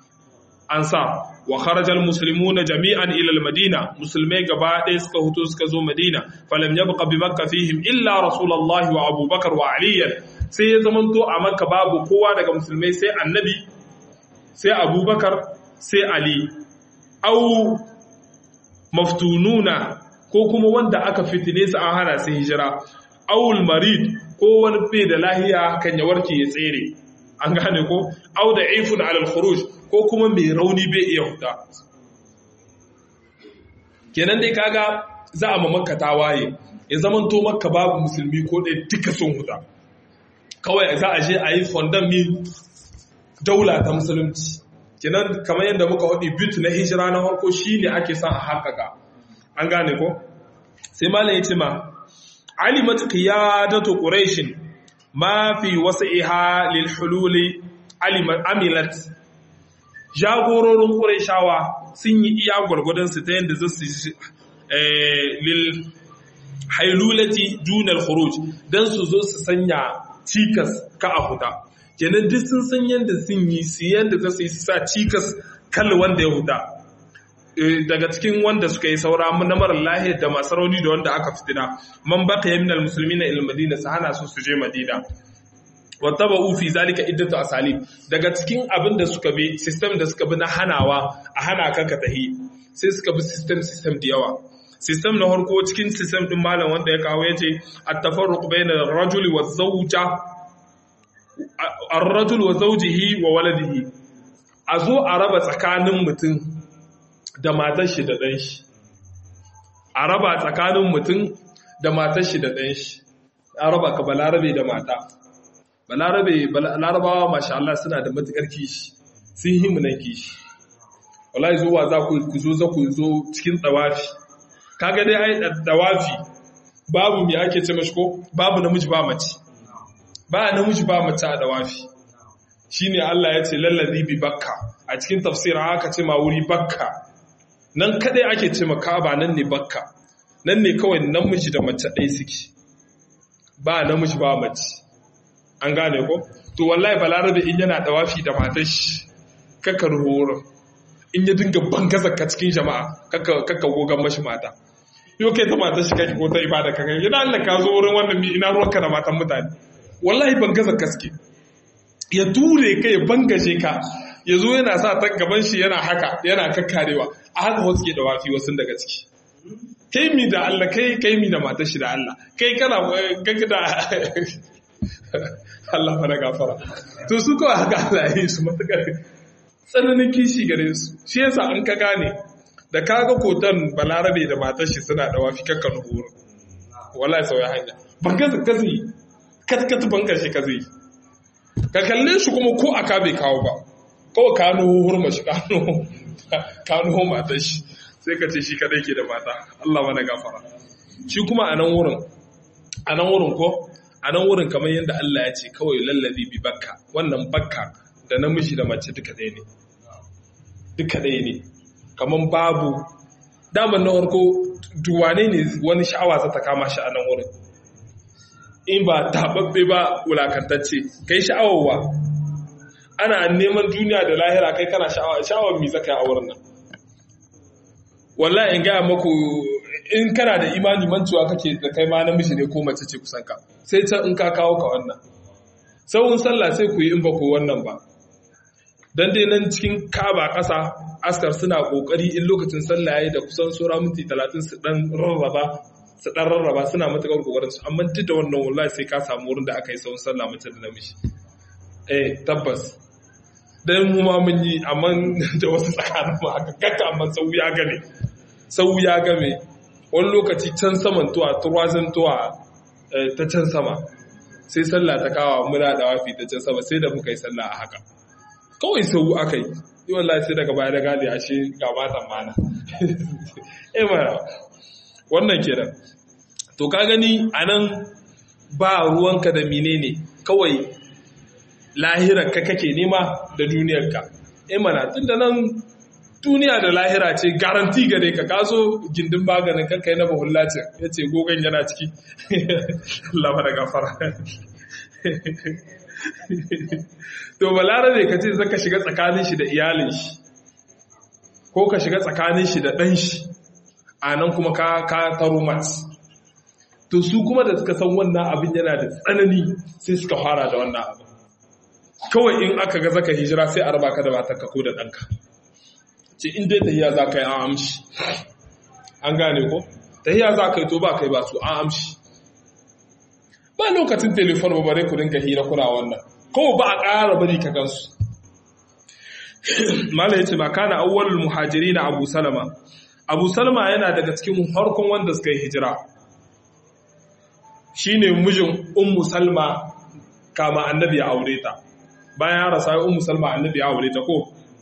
ansa wa kharajal muslimuna jami'an ila al-madina musulmai gaba ɗaya suka huto suka zo madina falam yabqa bi makka fihim illa rasulullahi wa abubakar wa ali sai ya zamanto a makka babu kowa daga musulmai sai annabi sai abubakar sai ali au maftununa ko kuma wanda aka fitine su an hana su hijira awul marid ko wani bai da lahiya kan ya warke ya tsere an gane ko au da ifun alal khuruj ko kuma mai rauni bai iya huta kenan dai kaga za a makka ta waye ya zaman to makka babu musulmi ko ɗaya duka sun huta kawai za a je a yi fondant mi daula ta musulunci kenan kamar yadda muka haɗi bit na hijira na harko shine ake son a haƙaƙa an gane ko sai malam ya ce ma alimat qiyadatu quraish ma fi wasi'iha lil hululi amilat jagororin qurayshawa sun yi iya gwargwadon su ta yadda za su lil hailulati dunal khuruj dan su zo su sanya cikas ka a huta kenan duk sun san yadda sun yi su yadda za su yi su sa cikas kal wanda ya huta daga cikin wanda suka yi saura na marar lahiyar da masu rauni da wanda aka fitina man baka yamin al-musulmi na il madina su hana su su je madina wata ba ufi zalika iddatu asali daga cikin abin da suka bi system da suka bi na hanawa a hana ka ka tahi sai suka bi system system da yawa system na harko cikin system din malam wanda ya kawo yace at-tafarruq bayna ar-rajuli wa zawja ar-rajul wa zawjihi wa waladihi a zo a raba tsakanin mutum da matar shi da ɗan shi a raba tsakanin mutum da matar shi da ɗan shi a raba ka balarabe da mata balarabe larabawa masha Allah suna da matukar kishi sun yi mu nan kishi wallahi zuwa za ku zo za ku zo cikin tsawafi kaga dai ai tsawafi babu me ake ce mashi ko babu namiji ba mace ba namiji ba mace a tsawafi shine Allah ya ce lallazi bi bakka a cikin tafsirin haka ce ma wuri bakka nan kadai ake ce maka ba nan ne bakka nan ne kawai namiji da mace ɗaya suke ba namiji ba mace an gane ko to wallahi balarabe in yana dawafi da matar shi kakka ruhoro in ya dinga bangaza ka cikin jama'a kakka gogan mashi mata yau kai ta matar shi kake ko ta ibada ka kai yana Allah ka zo wurin wannan mi ina ruwanka da matan mutane wallahi bangaza ka suke ya ture ka ya bangaje ka ya zo yana sa ta gaban shi yana haka yana kakkarewa a haka wasu ke dawafi wasu daga ciki kai mi da Allah kai kai mi da matar shi da Allah kai kana gaga da Allah fara gafara to su kawai haka Allah ya yi su matukar tsananin kishi gare su shi yasa an ka gane da kaga kotan balarabe da matar shi suna da wafi kakkan horo wallahi sauya hanya banka ka zai katkat banka shi ka zai ka kalle shi kuma ko aka bai kawo ba kawai kano hurma shi kano kano matar shi sai ka ce shi kadai ke da mata Allah mana gafara shi kuma a nan wurin a nan wurin ko a nan wurin kamar yadda Allah ya ce kawai lallabi bi bakka wannan bakka da namiji da mace duka ɗaya ne duka ɗaya ne kamar babu daman na farko duwane ne wani sha'awa za ta kama shi a nan wurin in ba taɓaɓɓe ba wulakantacce kai sha'awarwa ana neman duniya da lahira kai kana sha'awa sha'awar mi zaka yi a wurin nan wallahi in gaya maku in kana da imani mancewa kake da kai ma namiji ne ko mace ce kusan ka sai can in ka kawo ka wannan sauran sallah sai ku yi in ba ku wannan ba dan dai nan cikin kaba ƙasa askar suna kokari in lokacin sallah yayi da kusan sura minti 30 su dan rarraba su dan rarraba suna matakar kokarin su amma duk da wannan wallahi sai ka samu wurin da aka yi sauran sallah mace da namiji eh tabbas dan mu ma mun yi amma da wasu tsakanin mu haka kakka amma sau ya gane sau ya game wani lokaci can saman tuwa turwazin tuwa ta can sama sai sallah ta kawo muna da wafi ta can sama sai da muka yi sallah a haka kawai sau aka yi yi wallahi sai daga baya da gane ashe ga matan mana eh mana wannan kenan to ka gani anan ba ruwanka da menene kawai lahirar ka kake nema da duniyarka eh mana tunda nan duniya da lahira ce garanti gare ka kaso gindin maganin kanka na bahulla ce ya ce gogon yana ciki lama da gafara to balarabe ka ce zaka shiga tsakanin shi da iyalin shi ko ka shiga tsakanin shi da ɗan shi a nan kuma ka taro mat to su kuma da suka san wannan abin yana da tsanani sai suka fara da wannan abin kawai in aka ga zaka hijira sai a raba ka da matarka ko da ɗanka ce in dai tahiya za ka yi an amshi an gane ko tahiya za ka yi to ba kai ba su an amshi ba lokacin telefon ba bare ku dinga hira kuna wannan ko ba a ƙara bari ka gansu mala yace ma kana awwalul muhajirin abu salama abu salama yana daga cikin farkon wanda suka yi hijira shine mijin ummu salma kama annabi ya aure ta bayan ya rasa ummu salma annabi ya aure ta ko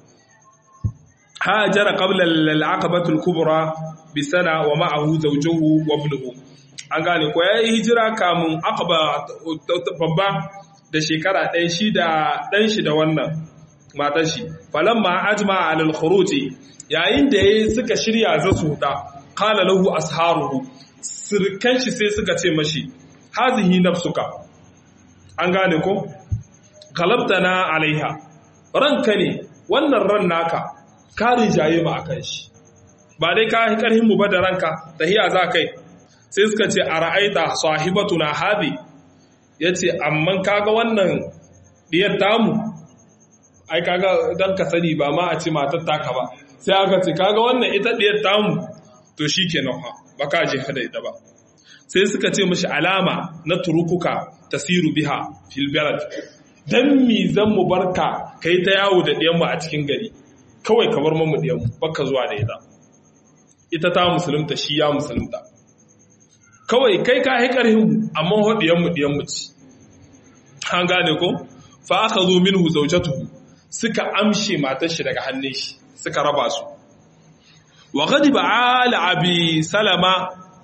hajara qabla al-aqabati al-kubra bi sana wa ma'ahu zawjuhu wa ibnuhu an gane ko yayi hijira kamun aqaba babba da shekara ɗaya shi da ɗan shi da wannan matar shi falamma ajma alal khuruji yayin da yayi suka shirya za su huda qala lahu asharuhu sirkan shi sai suka ce mashi hazihi nafsuka an gane ko galabtana alaiha ranka ne wannan ran naka ka rijaye mu akan shi ba dai ka yi karhin mu ba da ranka tahiya za kai sai suka ce a ra'aita sahibatuna hadi yace amman kaga wannan diyar tamu ai kaga dan ka sani ba ma a ce matar taka ba sai aka ce kaga wannan ita diyar tamu to shikenan fa ba ka je hada ita ba sai suka ce mishi alama na turukuka tasiru biha fil balad dan mi zan mu barka kai ta yawo da diyan mu a cikin gari kawai ka bar mu diyan mu baka zuwa da ita ita ta musulunta shi ya musulunta kawai kai ka yi ƙarhin amma haɗiyan mu diyan mu ci an gane ko fa aka zo minhu zawjatuhu suka amshe matar shi daga hannun shi suka raba su wa ghadiba ala abi salama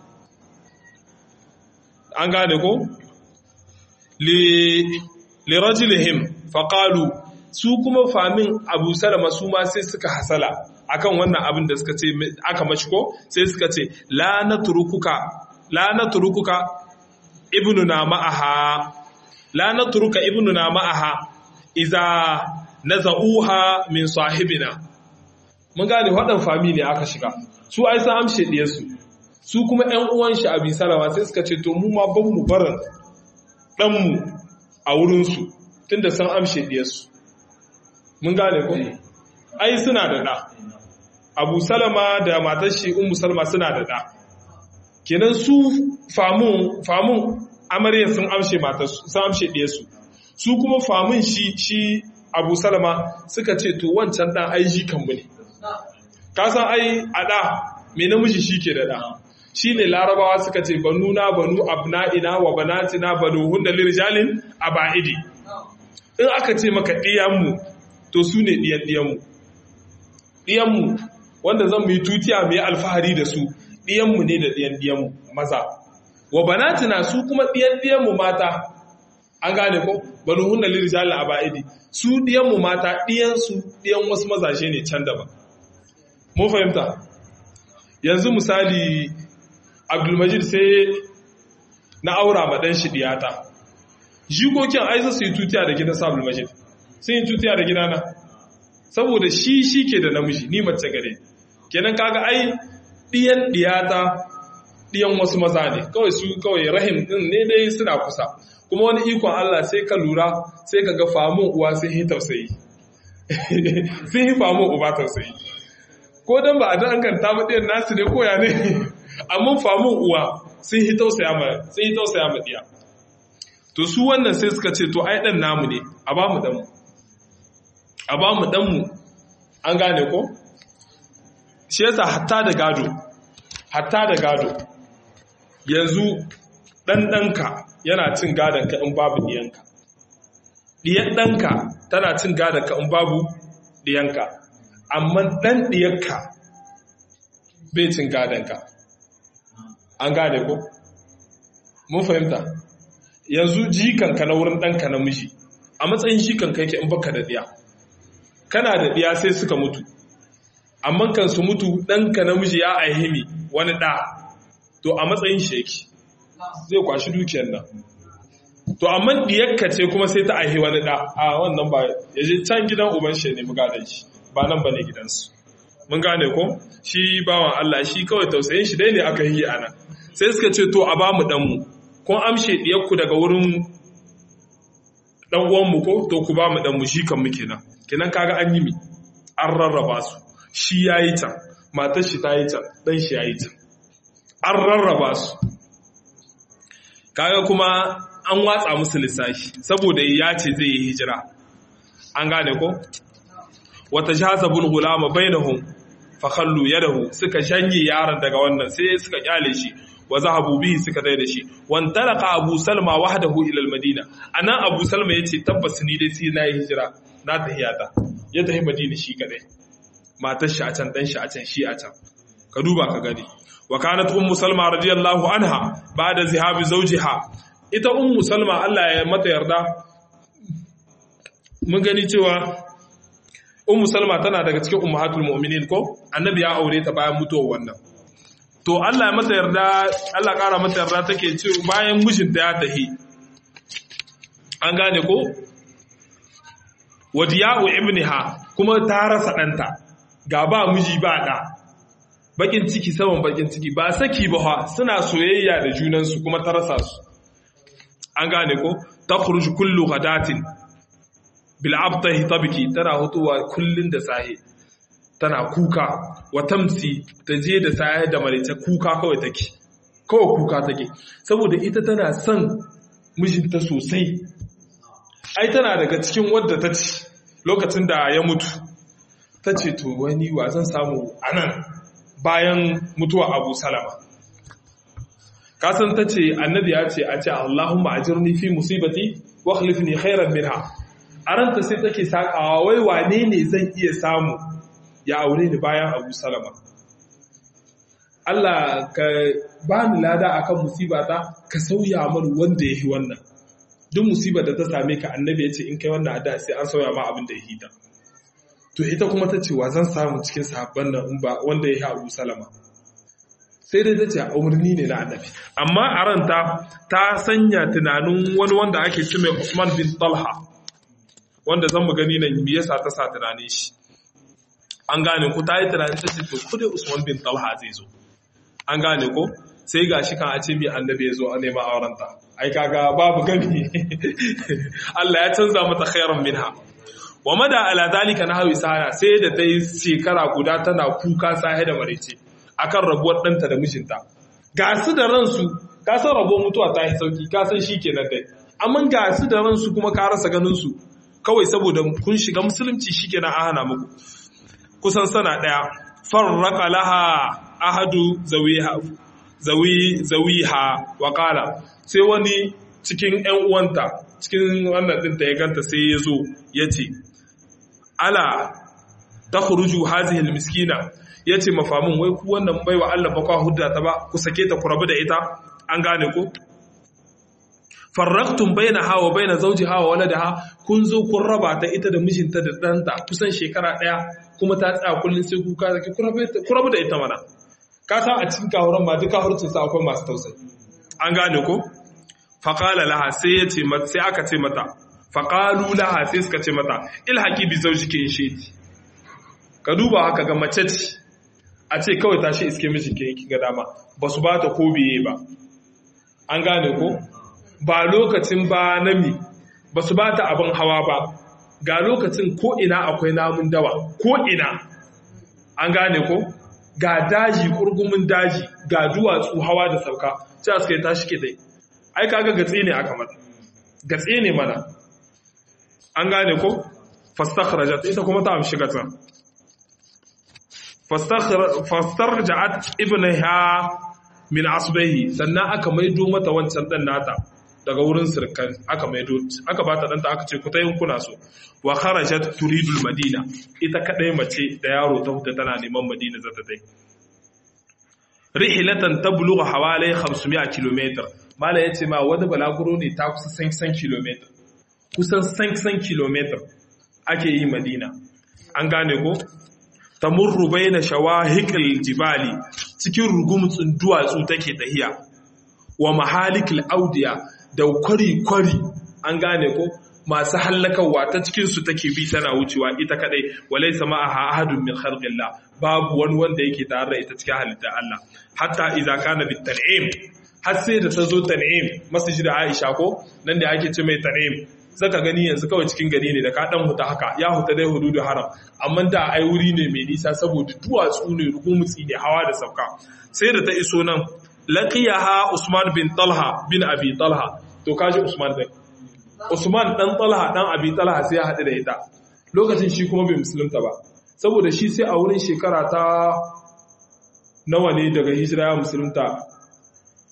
an gane ko li li rajulihim fa qalu su kuma famin abu salama su ma sai suka hasala akan wannan abin da suka ce aka mashi ko sai suka ce la natrukuka la natrukuka ibnuna ma'aha la natruka ibnuna ma'aha iza nazauha min sahibina mun gane wadan fami ne aka shiga su ai san amshe diye su su kuma ƴan uwan shi abi salama sai suka ce to mu ma ban mu barin dan mu a wurin su tunda san amshe diye su mun gane ko ai suna da da abu salama da matar shi ummu salma suna da da kenan su famun famun amarya sun amshe matar sun amshe diye su su kuma famun shi shi abu salama suka ce to wancan dan ai shi kanmu ne ka san ai a da me namiji shi ke da da shi ne larabawa suka ce banu na banu abna'ina wa banatina banu hunna lirjalin aba'idi in aka ce maka ɗiyanmu to su ne ɗiyan ɗiyanmu ɗiyanmu wanda zan mu yi tutiya mu yi alfahari da su ɗiyanmu ne da ɗiyan ɗiyanmu maza wa banatina su kuma ɗiyan ɗiyanmu mata an gane ko banu hunna lirjalin aba'idi su ɗiyanmu mata ɗiyansu ɗiyan wasu mazashe ne can daban mun fahimta yanzu misali abdulmajid sai na aura ma ɗan shi ɗiyata jikokin aisa su yi tutiya da gidan sa abdulmajid sun yi tutiya da gidana saboda shi shi ke da namiji ni mace gare kenan kaga ai ɗiyan ɗiyata ɗiyan wasu maza ne kawai su kawai rahim ɗin ne dai suna kusa kuma wani ikon Allah sai ka lura sai ka ga famun uwa sai yi tausayi sai yi famun uba tausayi ko dan ba a danganta ba ɗayan nasu ne koya ne amma famun uwa sun yi tausaya ma sun yi tausaya ma diya to su wannan sai suka ce to ai dan namu ne a ba mu dan mu a ba mu dan mu an gane ko shi yasa hatta da gado hatta da gado yanzu dan danka yana cin gadon ka in babu diyanka diyan danka tana cin gadon ka in babu diyanka amma ɗan ɗiyarka bai cin gadonka an gane ko? mun fahimta yanzu jikanka na wurin ɗanka na miji a matsayin jikanka yake in baka da ɗiya kana da ɗiya sai suka mutu amma kan su mutu ɗanka na miji ya aihimi wani ɗa to a matsayin shi yake zai kwashi dukiyar nan to amma ɗiyarka ce kuma sai ta aihi wani ɗa a wannan ba ya je can gidan uban shi ne mugadan shi ba nan ba ne gidansu mun gane ko shi bawan Allah shi kawai tausayin shi dai ne aka yi ana sai suka ce to a ba mu ɗanmu kun amshe ɗiyarku daga wurin ɗan uwanmu ko to ku ba mu ɗanmu shi kan muke nan kenan kaga an yi mi an rarraba su shi ya yi can matar shi ta yi can ɗan shi ya yi can an rarraba su kaga kuma an watsa musu lissafi saboda ya ce zai yi hijira an gane ko wata jazabul gulama bainahum fa khallu yadahu suka shanye yaron daga wannan sai suka kyale shi wa zahabu bihi suka dai da shi wan talaka abu salma wahdahu ila al-madina anan abu salma yace tabbas ni dai sai na yi hijira na tahiyata ya tafi madina shi kadai matar shi a can dan shi a can shi a can ka duba ka gani wa kanat ummu salma radiyallahu anha ba'da zihabi zawjiha ita ummu salma Allah ya mata yarda mun gani cewa ummu salma tana daga cikin ummahatul mu'minin ko annabi ya aure ta bayan mutuwar wannan to Allah ya mata yarda Allah kara mata yarda take ce bayan mijinta ya tahi an gane ko wadiya'u ibniha kuma ta rasa danta ga ba miji ba da bakin ciki saman bakin ciki ba saki ba ha suna soyayya da junansu kuma ta rasa su an gane ko takhruj kullu ghadatin bil abtahi tabki tana hutuwa kullun da sahi tana kuka wa tamsi ta je da sahi da marice kuka kawai take kawai kuka take saboda ita tana son mijinta sosai ai tana daga cikin wadda ta ci lokacin da ya mutu ta ce to wani wa zan samu anan bayan mutuwa abu salama kasan ta ce annabi ya ce a ce allahumma ajirni fi musibati wa khlifni khairan minha a ranta sai take sakawa wai wane ne zan iya samu ya aure ni bayan abu salama Allah ka ba ni lada akan musibata ka sauya min wanda ya yi wannan duk musibar da ta same ka annabi ya ce in kai wannan ada sai an sauya ma abin da ya hita to ita kuma ta ce wa zan samu cikin sahabban nan in ba wanda ya yi abu salama sai dai ta ce umarni ne na annabi amma a ranta ta sanya tunanin wani wanda ake ce mai Usman bin Talha wanda zan mu gani nan me yasa ta sa tunanin shi an gane ko ta yi tunanin ta ce to ko dai Usman bin Talha zai zo an gane ko sai gashi kan a ce mai annabi ya zo a nema aurenta ai kaga babu gani Allah ya canza mata khairan minha wa mada ala dalika na hawi sana sai da ta yi shekara guda tana kuka sahe da marece akan rabuwar ɗanta da mijinta ga su da ransu ka san rabuwar mutuwa ta yi sauki ka san shi kenan dai amma ga su da ransu kuma ka rasa ganin su kawai saboda kun shiga musulunci shi kenan an hana muku kusan sana ɗaya farraka laha ahadu zawiha zawi zawiha wa qala sai wani cikin ƴan uwanta cikin wannan ɗinta ya ganta sai ya zo ya ce ala ta khuruju hazihi almiskina yace mafamin wai ku wannan baiwa Allah ba kwa hudda ta ba ku sake ta ku rabu da ita an gane ko farraktum bainaha wa baina zawjiha wa waladaha kun zo kun raba ta ita da mijinta da danta kusan shekara daya kuma ta tsaya kullun sai kuka zaki ku rabu da ita mana ka san a cikin kahuran ma duka hurcin sa akwai masu tausayi an gane ko faqala laha sai yace sai aka ce mata faƙalu laha sai suka ce mata ilhaki bi zauji ke sheti ka duba haka ga mace ce a ce kawai tashi iske miji ke yanki ga dama ba su ba ta ko biye ba an gane ko ba lokacin ba nami ba su ba ta abin hawa ba ga lokacin ko ina akwai namun dawa ko ina an gane ko ga daji kurgumin daji ga duwatsu hawa da sauka sai suka yi tashi ke dai ai kaga gatsi ne aka mata gatsi ne mana an gane ko fastakhrajat ita kuma ta amshi gata fastarja'at ibnaha min asbahi sannan aka maido mata wancan dan nata daga wurin sirkan aka maido aka bata danta aka ce ku tayin kuna so wa kharajat turidul madina ita kadai mace da yaro ta huta tana neman madina za ta dai rihilatan tablugha hawalai 500 km mala yace ma wani balaguro ne ta kusa 100 km kusan 100 km ake yi madina an gane ko tamurru baina shawahiqil jibali cikin rugumtsin duwatsu take tahiya wa mahalikil audiya da kwari kwari an gane ko masu hallakawa ta cikin su take bi tana wucewa ita kadai walaysa ma'aha ahadun min khalqillah babu wani wanda yake tare da ita cikin halittar Allah hatta idza kana bit tan'im har sai da ta zo tan'im masjid Aisha ko nan da ake ce mai tan'im zaka gani yanzu kawai cikin gari ne da ka dan huta haka ya huta dai hududu haram amma da ai wuri ne mai nisa saboda duwatsu ne rugumutsi ne hawa da sauka sai da ta iso nan laqiyaha Usman bin Talha bin Abi Talha to kaji Usman dai Usman dan Talha dan Abi Talha sai ya haɗu da ita lokacin shi kuma bai musulunta ba saboda shi sai a wurin shekara ta nawa ne daga hijira ya musulunta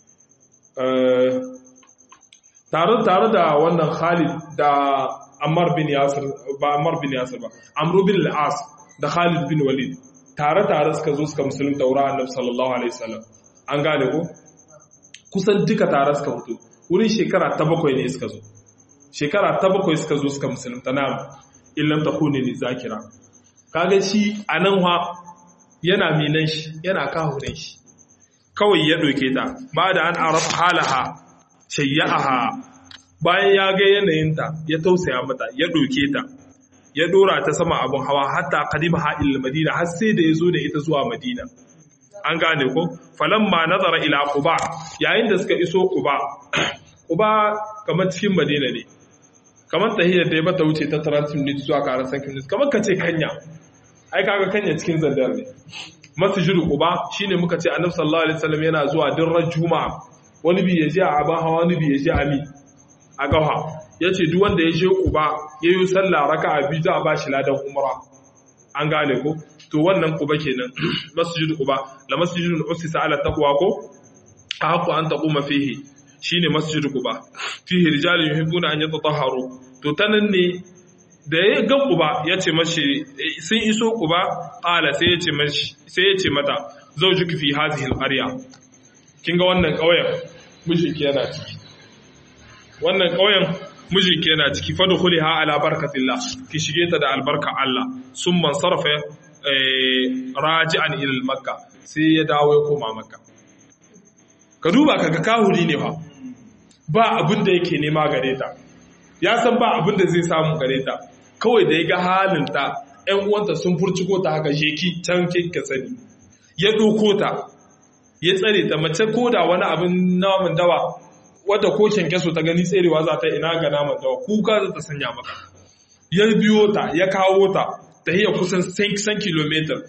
tare tare da wannan Khalid da Ammar bin Yasir ba Ammar bin Yasir ba Amr bin al-As da Khalid bin Walid tare tare suka zo suka musulunta wurin Annabi sallallahu alaihi wasallam an gane ko kusan duka tare suka fito wurin shekara ta bakwai ne suka zo shekara ta bakwai suka zo suka musulunta na illam takuni ni zakira kaga shi anan ha yana minan shi yana kahunan shi kawai ya doke ta ba da an arafa halaha shayya'aha bayan ya ga yanayinta ya tausaya mata ya doke ta ya dora ta sama abun hawa hatta qadima ha il madina har sai da yazo da ita zuwa madina an gane ko falamma nazara ila quba yayin da suka iso quba quba kamar cikin madina ne kamar tahiyar da ya bata wuce ta 30 minutes zuwa karan sankin minutes kamar kace kanya ai kaga kanya cikin zandar ne masjidu quba shine muka ce annabi sallallahu alaihi wasallam yana zuwa dirran juma'a wani bi ya je a aban hawa wani bi ya je a mi a gawa yace duk wanda ya je quba yayi sallah raka'a biyu za a bashi ladan umra an gane ko to wannan quba kenan masjidu quba la masjidun usisa ala taqwa ko haqqu an taquma fihi shine masjidu quba fihi rijalun yuhibbuna an yatatahharu to tanan ne da ya ga quba yace mashi sun iso quba qala sai yace mashi sai yace mata zawjuki fi hadhihi al-qarya kin ga wannan kauyen mijinki yana ciki wannan kauyen mijinki yana ciki fadkhuliha ala barakatillah ki shige ta da albarka Allah summan sarfa raji'an ila makka sai ya dawo ya koma makka ka duba kaga kahuri ne fa ba abin da yake nema gare ta ya san ba abin da zai samu gare ta kawai da ya ga halinta ‘yan uwanta sun furciko ta haka sheki can ka sani ya ɗauko ta ya tsare ta mace ko da wani abin naman dawa wadda ko kyankyaso ta gani tserewa za ta ina ga naman dawa kuka za ta sanya maka ya biyo ta ya kawo ta ta hiyar kusan 100 kilomita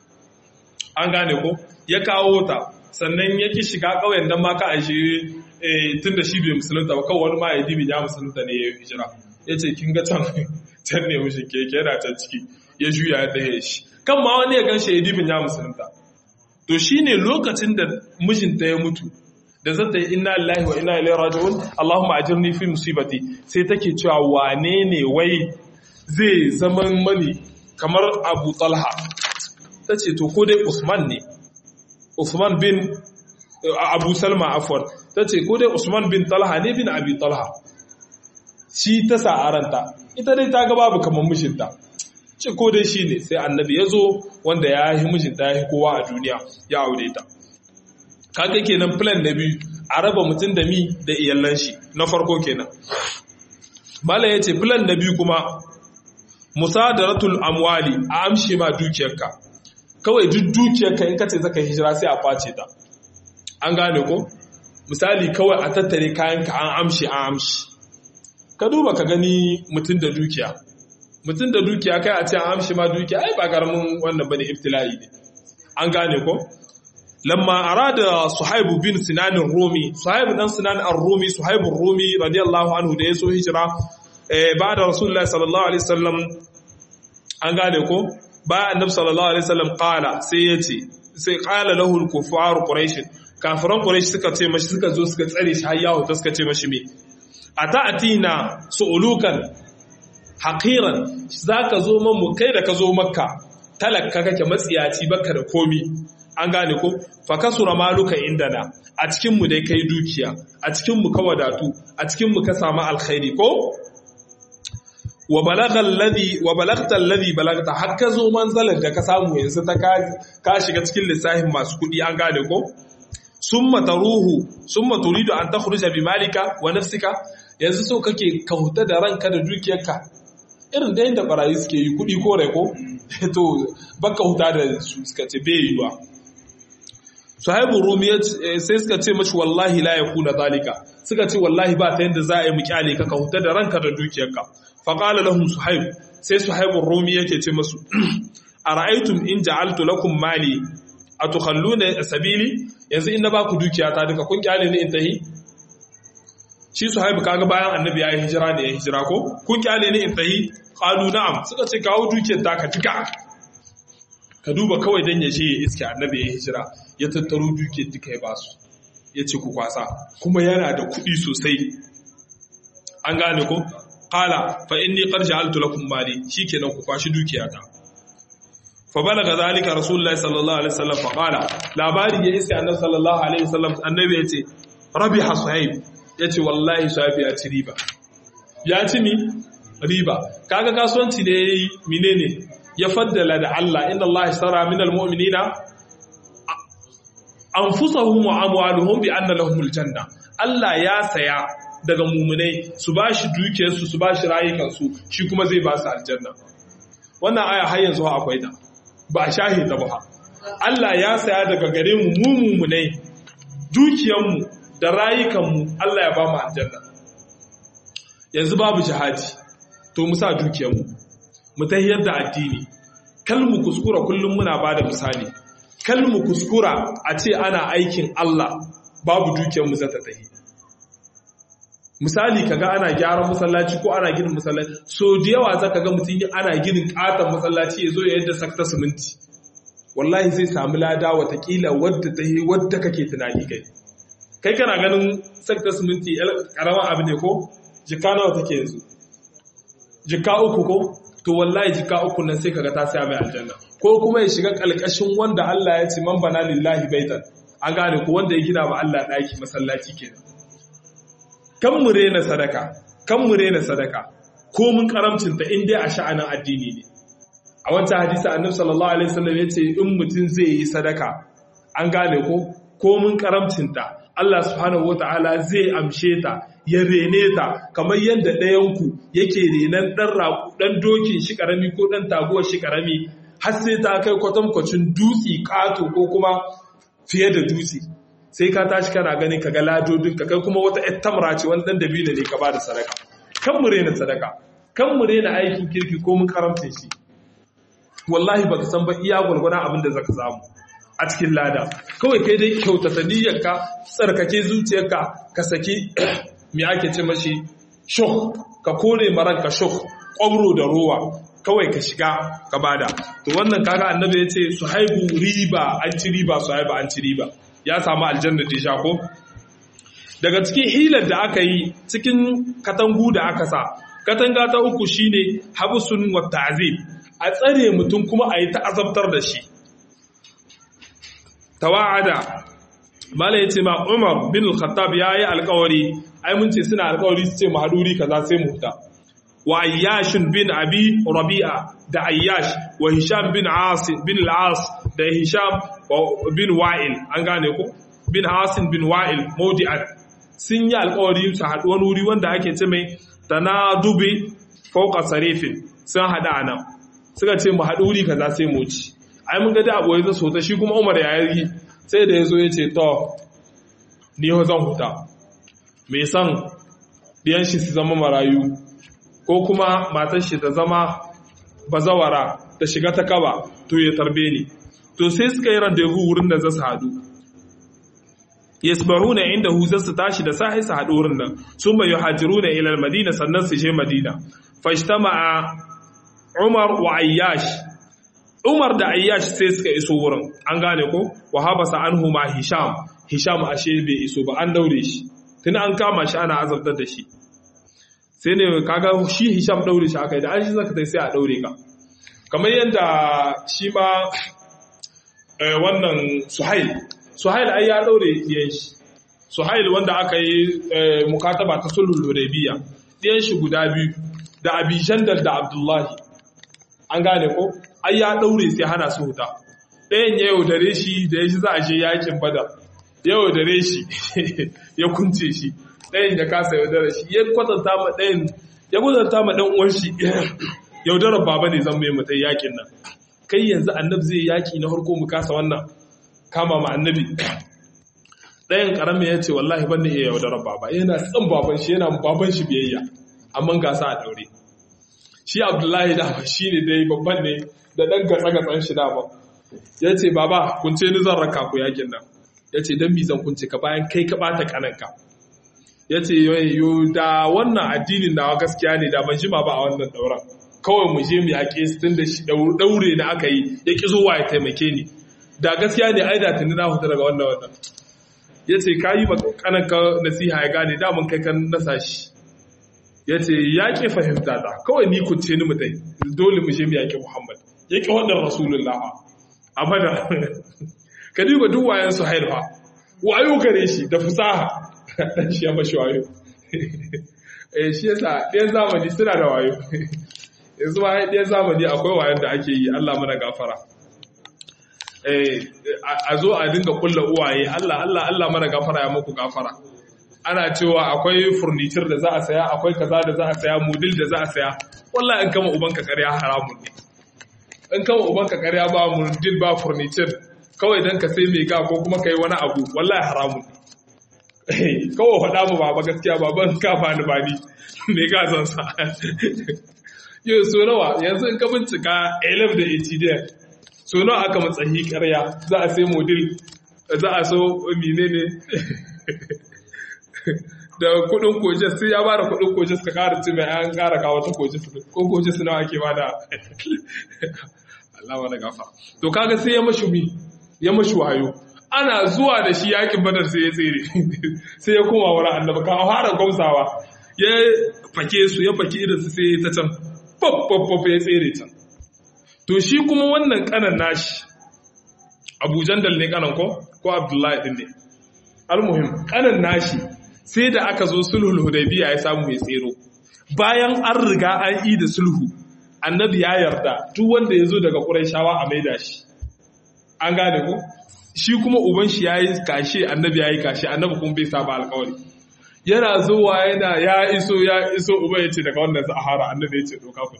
an gane ko ya kawo ta sannan ya ki shiga ƙauyen don maka a shi tun da shi bai musulunta ba kawai wani ma ya dibi ya musulunta ne ya yi hijira ya ce kin ga can can ne mushi keke yana can ciki ya juya ya tsaye shi kan ma wani ya gan shi ya dibin ya musulunta to shine lokacin da mijinta ya mutu da zata yi inna lillahi wa inna ilaihi raji'un Allahumma ajirni fi musibati sai take cewa wane ne wai zai zaman mani kamar Abu Talha tace to ko dai Usman ne Usman bin Abu Salma afwan tace ko dai Usman bin Talha ne bin Abi Talha shi ta sa aranta ita dai ta ga babu kamar mijinta ce ko dai shi ne sai annabi ya zo wanda ya yi mijinta ya yi kowa a duniya ya aure ta kaga kenan plan na biyu a raba mutum da mi da iyalan shi na farko kenan malam ya ce plan na biyu kuma musadaratul amwali a amshe ma dukiyarka kawai duk dukiyarka in kace zaka hijira sai a kwace ta an gane ko misali kawai a tattare kayanka an amshe an amshi ka duba ka gani mutum da dukiya mutum da dukiya kai a ce an amshi ma dukiya ai ba karamin wannan bane ibtila'i ne an gane ko lamma arada suhaibu bin sinan rumi suhaibu dan sinan ar-rumi suhaibu rumi radiyallahu anhu da yaso hijira eh ba'da rasulullahi sallallahu alaihi wasallam an gane ko ba annabi sallallahu alaihi wasallam qala sai yace sai qala lahu al-kuffar quraish kafiran quraish suka ce mashi suka zo suka tsare shi har yawo suka ce mashi me ata'tina su'ulukan haqiran zaka zo mu kai da ka zo makka talakka kake matsiyaci baka da komi an gane ko fa kasura maluka indana a cikin mu dai kai dukiya a cikin mu ka wadatu a cikin mu ka samu alkhairi ko wa balagha alladhi wa balagta alladhi balagta hakka zo manzalar da ka samu yanzu ta ka shiga cikin lissafin masu kudi an gane ko summa taruhu summa turidu an takhruja bi malika wa nafsika yanzu so kake ka huta da ranka da dukiyarka irin da yadda barayi suke yi kudi ko rai ko to baka huta da su suka ce bai yiwa sahibu rumi sai suka ce mashi wallahi la yakuna zalika suka ce wallahi ba ta yadda za a yi mu kyale ka ka huta da ranka da dukiyarka fa qala lahum suhaib sai suhaibu rumi yake ce masu ara'aytum in ja'altu lakum mali atukhalluna sabili yanzu in na baku dukiya ta duka kun kyale ni in tahi shi suhaibu kaga bayan annabi ya yi hijira ne ya hijira ko kun kyale ni in tahi qalu na'am suka ce kawo dukiyar ta ka duka ka duba kawai dan ya je ya iske annabi ya hijira ya tattaro dukiyar duka ya basu ya ce ku kwasa kuma yana da kuɗi sosai an gane ko qala fa inni qad ja'altu lakum mali shikenan ku kwashi dukiyata fa balaga zalika rasulullahi sallallahu alaihi wasallam fa qala labari ya iska annabi sallallahu alaihi wasallam annabi yace rabiha suhaib yace wallahi suhaib ya ci riba ya ci mi riba kaga kasuwanci ne yayi menene ya faddala da Allah inna Allah ishtara minal mu'minina anfusahum wa amwaluhum bi anna lahumul janna Allah ya saya daga mumunai su bashi dukiyarsu su bashi rayukansu shi kuma zai ba su aljanna wannan aya har yanzu akwai ta ba a shahi ta ba Allah ya saya daga gare mu mu mumunai dukiyarmu da rayukanmu Allah ya ba mu aljanna yanzu babu jihadi to mu sa dukiyarmu mu tahiyar da addini kal mu kuskura kullum muna bada misali kal mu kuskura a ce ana aikin Allah babu dukiyarmu za ta tahi misali kaga ana gyaran masallaci ko ana ginin masallaci so da yawa zaka ga mutum ana ginin katon masallaci ya zo ya yadda sakta siminti wallahi zai samu lada watakila wadda ta yi wadda kake tunani kai kai kana ganin sakta siminti karama abu ne ko jika nawa take yanzu jika uku ko to wallahi jika uku nan sai kaga ta saya mai aljanna ko kuma ya shiga kalkashin wanda Allah ya ce man bana lillahi baitan an gane ko wanda ya gina wa Allah daki masallaci kenan kan mu rena sadaka kan mu rena sadaka ko mun karamcin ta in dai a sha'anin addini ne a wancan hadisi annabi sallallahu alaihi wasallam yace in mutum zai yi sadaka an gane ko ko mun karamcin ta Allah subhanahu wataala zai amshe ta ya rene ta kamar yadda ɗayanku yake renon ɗan dokin shi ƙarami ko ɗan taguwar shi ƙarami har sai ta kai kwatankwacin dutse ƙato ko kuma fiye da dutse sai ka tashi kana ganin ka ga ladodin ka kai kuma wata ƴar tamra ce wani ɗan dabila ne ka ba da sadaka kan mu rena sadaka kan mu rena aikin kirki ko mun karamta shi wallahi baka san ba iya gwargwadon abin da zaka samu a cikin lada kawai kai dai kyautata niyyarka tsarkake zuciyarka ka saki me ake ce mashi shuk ka kore maranka shuk kwabro da ruwa kawai ka shiga ka bada to wannan kaga annabi ya ce su haibu riba an ci riba su haibu an ci riba ya samu aljanna da sha ko daga cikin hilar da aka yi cikin katangu da aka sa katanga ta uku shine habsun wa ta'zib a tsare mutum kuma a yi ta'azabtar da shi tawa'ada mala yace ma Umar bin al-Khattab yayi alƙawari ai mun ce suna alƙawari su ce mahaduri kaza sai mu huta wa Ayyash bin Abi Rabi'a da Ayyash wa Hisham bin As bin al-As da Hisham bin Wa'il an gane ko bin Hasin bin Wa'il mawdi'an sun yi alƙawari su haɗu wani wuri wanda ake ce mai tanadubi fawqa sarifin sun haɗa anan suka ce mu haɗu wuri kaza sai mu ci ai mun ga da abu ya so ta shi kuma Umar ya yi sai da ya zo ya ce to ni ho zan huta mai san ɗiyan shi su zama marayu ko kuma matar shi ta zama bazawara ta shiga ta kaba to ya tarbe ni to sai suka yi randevu wurin da za su haɗu yasbaruna inda hu za su tashi da sahi su haɗu wurin nan sun bai yuhajiruna ila madina sannan su je madina fashtama'a Umar wa Ayyash Umar da Ayyash sai suka iso wurin an gane ko wa habasa anhu ma Hisham Hisham ashe bai iso ba an daure shi tun an kama shi ana azabtar da shi sai ne kaga shi Hisham daure shi akai da an shi zaka tai sai a daure ka kamar yadda shi ma wannan Suhail Suhail ai ya daure diyan shi Suhail wanda aka yi mukataba ta sulhul Hudaybiya diyan shi guda biyu da Abi Jandal da Abdullahi an gane ko ai ya daure sai hana su huta ɗayan ya yaudare shi da ya shi za a je yakin badar ya yaudare shi ya kunce shi ɗayan ya kasa yaudare shi ya kwatanta ma ɗayan ya kwatanta ma ɗan uwan shi yaudarar baba ne zan mai mutai yakin nan kai yanzu annabi zai yaki na farko mu kasa wannan kama ma annabi ɗayan ƙaramin ya ce wallahi ban da iya yaudarar baba yana tsan baban shi yana baban shi biyayya amma gasa a daure shi abdullahi dama shi ne dai babban ne da ɗan gatsa-gatsan shi dama ya ce baba kunce ni zan raka ku yakin nan ya ce don zan kunce ka bayan kai ka ɓata kananka ya ce yo da wannan addinin nawa gaskiya ne da ban jima ba a wannan dauran kawai mu je mu yaƙe su tun da shi daure na aka yi ya ƙi zuwa ya taimake ni da gaskiya ne ai da tuni na huta daga wannan wannan ya ce ka yi kananka nasiha ya gane damun kai kan nasa shi ya ce ya ƙi fahimta ta kawai ni kunce ni mutai dole mu je mu yaƙi muhammad ya ƙi wannan rasulullah a bada ka duba duk wayan su haifa wayo gare shi da fusaha dan shi ya mashi wayo eh shi yasa ɗayan zamani suna da wayo yanzu ma ɗayan zamani akwai wayan da ake yi Allah mana gafara a zo a dinga kulla uwaye Allah Allah Allah mana gafara ya muku gafara ana cewa akwai furniture da za a saya akwai kaza da za a saya mudil da za a saya wallahi in kama ubanka ƙarya haramun ne in kama ubanka ƙarya ba mudil ba furniture kawai dan ka sai mai ga ko kuma kai wani abu wallahi haramun ne kawai faɗa mu ba gaskiya ba ban ka ba ni ba ni me ga zan sa yau so nawa yanzu in ka bincika 11 da 80 so nawa aka matsayi karya za a sai modil za a so menene da kudin kojes sai ya bada kudin kojes ka kara ci mai an kara kawo ta kojes ko kojes nawa ake bada Allah wani gafa to kaga sai ya mashi mi ya mashi wayo ana zuwa da shi yakin badar sai ya tsere sai ya koma wurin annabi ka fara gwamsawa ya fake su ya fake idan su sai ta can pop ya tsere can to shi kuma wannan kanan nashi abu jandal ne kanan ko ko abdullahi din ne almuhim kanan nashi sai da aka zo sulhul hudaybiya ya samu mai tsero bayan an riga an yi da sulhu annabi ya yarda duk wanda ya zo daga qurayshawa a maida shi an gane ko shi kuma uban shi yayi kashe annabi yayi kashe annabi kuma bai saba alƙawari yana zuwa yana ya iso ya iso uba ya ce daga wannan sahara annabi ya ce doka ku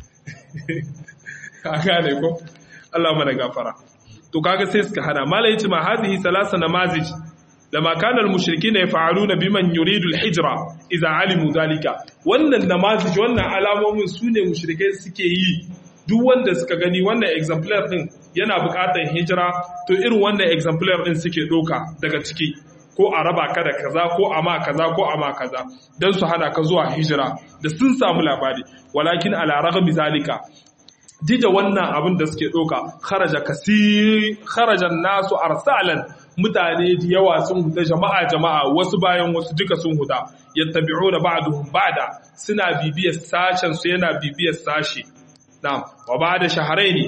ka gane ko Allah mana gafara to kaga sai suka hana mala yace ma hadhihi salasa namazij lama kana al-mushrikeena yaf'aluna biman yuridu al-hijra idza alimu dhalika wannan namazij wannan alamomin sune mushrikai suke yi duk wanda suka gani wannan exemplar din yana buƙatar hijira to irin wannan exemplar din suke doka daga ciki ko a raba ka da kaza ko a ma kaza ko a ma kaza don su hana ka zuwa hijira da sun samu labari walakin ala ragami zalika dida wannan abin da suke ɗauka kharaja kasir kharajan nasu arsalan mutane da yawa sun huda jama'a jama'a wasu bayan wasu duka sun huda yattabi'una ba'duhum ba'da suna bibiyar sashen su yana bibiyar sashi na'am wa ba'da shahrayn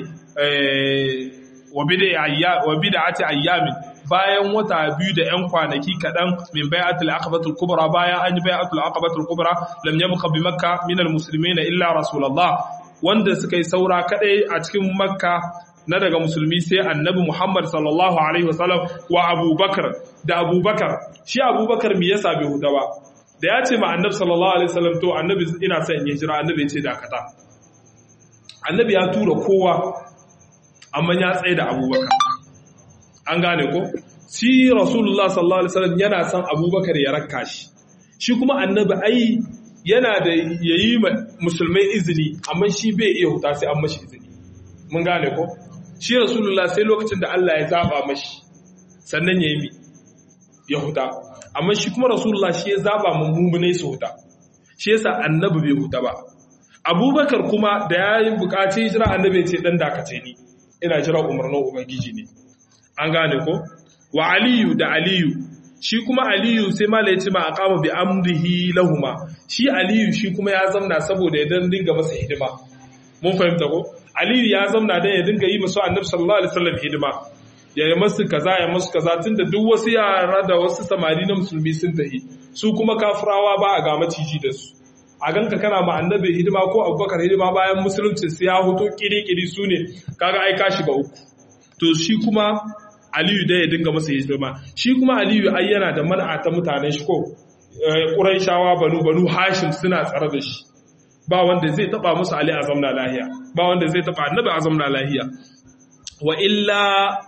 wa bid'a wa bid'ati ayyamin bayan wata biyu da ‘yan kwanaki kaɗan min bai'atul aqabatul kubra bayan an yi bai'atul aqabatul kubra lam yabqa bi makka min al muslimina illa rasulullah wanda suka yi saura kadai a cikin makka na daga musulmi sai annabi muhammad sallallahu alaihi wasallam wa abubakar da abubakar shi abubakar me yasa bai huda ba da ya ce ma annabi sallallahu alaihi wasallam to annabi ina son in hijira annabi ya ce dakata annabi ya tura kowa amma ya tsaye da abubakar an gane ko shi rasulullah sallallahu alaihi wasallam yana son abubakar ya rakka shi shi kuma annabi ai yana da yayi musulmai izini amma shi bai iya huta sai an mashi izini mun gane ko shi rasulullah sai lokacin da Allah ya zaba mashi sannan yayi mi ya huta amma shi kuma rasulullah shi ya zaba mu mummunai su huta shi yasa annabi bai huta ba abubakar kuma da yayin bukaci hijira annabi ya ce dan dakace ni ina jira umarnin ubangiji ne an gane ko wa aliyu da aliyu shi kuma aliyu sai mala ya ce ma aqama bi amrihi lahuma shi aliyu shi kuma ya zamna saboda ya dan dinga masa hidima mun fahimta ko aliyu ya zamna dan ya dinga yi masa annabi sallallahu alaihi wasallam hidima ya yi masu kaza ya masu kaza tunda duk wasu yara da wasu samari na musulmi sun tahi su kuma kafirawa ba a ga maciji da su a ganka kana ma annabi hidima ko abubakar hidima bayan musulunci sai ya hoto kiri-kiri su ne kaga ai ka shiga uku to shi kuma aliyu da ya dinga masa hidima shi kuma aliyu ai yana da man'a ta mutanen shi ko ƙuraishawa banu banu hashim suna tsare da shi ba wanda zai taba musu ali a zamna lahiya ba wanda zai taba annabi a zamna lahiya wa illa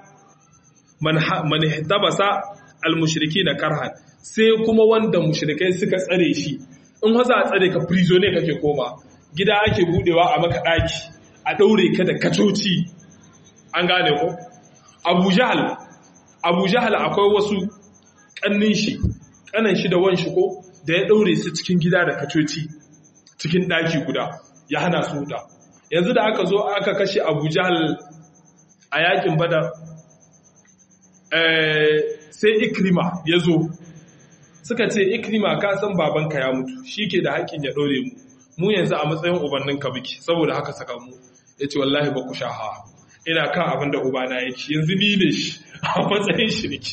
man man ihtabasa al na karhan sai kuma wanda mushrikai suka tsare shi in haza a tsare ka prisoner kake koma gida ake budewa a maka daki a daure ka da kacoci an gane ko abu jahal abu jahal akwai wasu kannin shi kanan shi da wan shi ko da ya daure su cikin gida da kacoci cikin daki guda ya hana su huta yanzu da aka zo aka kashe abu jahal a yakin badar sai ikrima ya zo suka ce ikrima ka san babanka ya mutu shi ke da haƙƙin ya ɗore mu mu yanzu a matsayin ubanninka muke saboda haka saka mu ya ce wallahi ba ku sha hawa ina kan abin da ubana yake yanzu ni ne shi a matsayin shi nake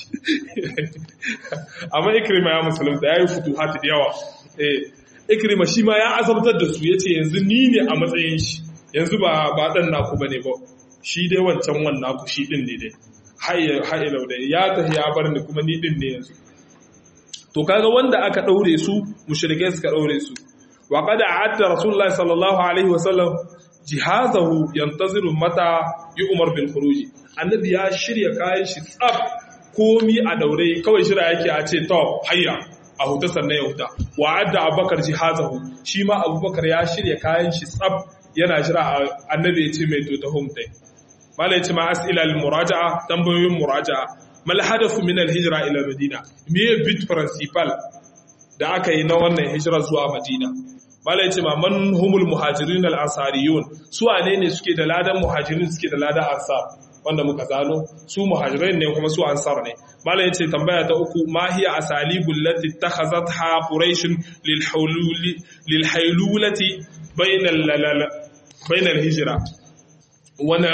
amma ikrima ya musulunta ya yi fito hati da yawa ikrima shi ma ya azabtar da su ya ce yanzu ni ne a matsayin shi yanzu ba ba dan naku ba ne ba shi dai wancan wannan naku shi din ne dai haye da ya tafi ya bar ni kuma ni din ne yanzu to kaga wanda aka daure su mushrikai suka daure su wa qad a'adda rasulullahi sallallahu alaihi wasallam jihazahu yantaziru mata yu'mar bil khuruj annabi ya shirya kayan shi tsaf komi a daure kawai shira yake a ce to hayya a huta sannan ya huta wa adda abubakar jihazahu shi ma abubakar ya shirya kayan shi tsaf yana jira annabi ya ce mai to ta humta malai ce ma as'ila al muraja'a tambayoyin muraja'a mal hadafu min al hijra ila madina me bit principal da aka yi na wannan hijira zuwa madina malai ce ma man humul muhajirin al ansariyun su wane ne suke da ladan muhajirin suke da ladan ansar wanda muka zano su muhajirai ne kuma su ansar ne malai yace tambaya ta uku ma hiya asalibul lati takhazatha quraish lil hululi lil haylulati bainal bainal hijra wana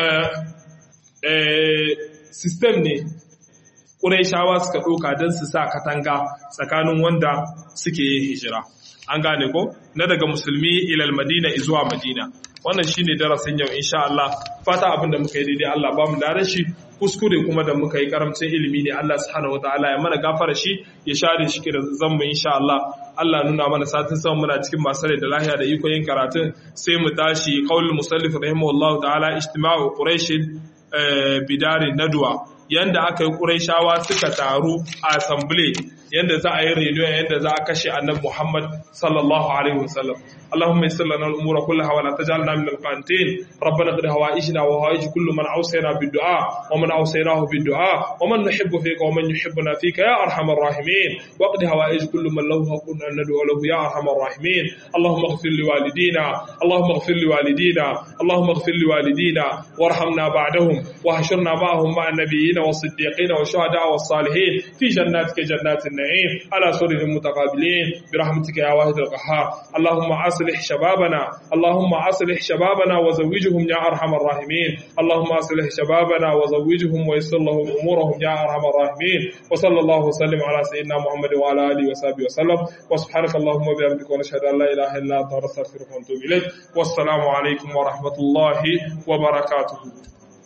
eh system ne quraishawa suka doka dan su sa katanga tsakanin wanda suke yin hijira an gane ko na daga musulmi ilal madina zuwa madina wannan shine darasin yau insha Allah fata abin da muka yi daidai Allah ba mu da shi kuskure kuma da muka yi karamcin ilimi ne Allah subhanahu wataala ya mana gafara shi ya share shi da zammu insha Allah Allah nuna mana satin sama muna cikin masu rai da lahiya da iko yin karatun sai mu tashi qaulul musallif rahimahullahu ta'ala ijtima'u quraish bidari nadwa yanda aka yi quraishawa suka taru a assembly yanda za a yi reunion yanda za a kashe annabi Muhammad sallallahu alaihi wasallam اللهم يسر لنا الامور كلها ولا تجعلنا من القانتين ربنا اقض هوائجنا وهوائج كل من اوصينا بالدعاء ومن اوصيناه بالدعاء ومن نحب فيك ومن يحبنا فيك يا ارحم الراحمين واقض هوائج كل من له حق ان ندعو له يا ارحم الراحمين اللهم اغفر لوالدينا اللهم اغفر لوالدينا اللهم اغفر لوالدينا وارحمنا بعدهم واحشرنا معهم مع النبيين والصديقين والشهداء والصالحين في جناتك جنات النعيم على سرر متقابلين برحمتك يا واحد القهار اللهم عاصم أصلح شبابنا اللهم أصلح شبابنا وزوجهم يا أرحم الراحمين اللهم أصلح شبابنا وزوجهم ويسر لهم أمورهم يا أرحم الراحمين وصلى الله وسلم على سيدنا محمد وعلى آله وصحبه وسلم وسبحانك اللهم وبحمدك ونشهد أن لا إله إلا أنت نستغفرك ونتوب إليك والسلام عليكم ورحمة الله وبركاته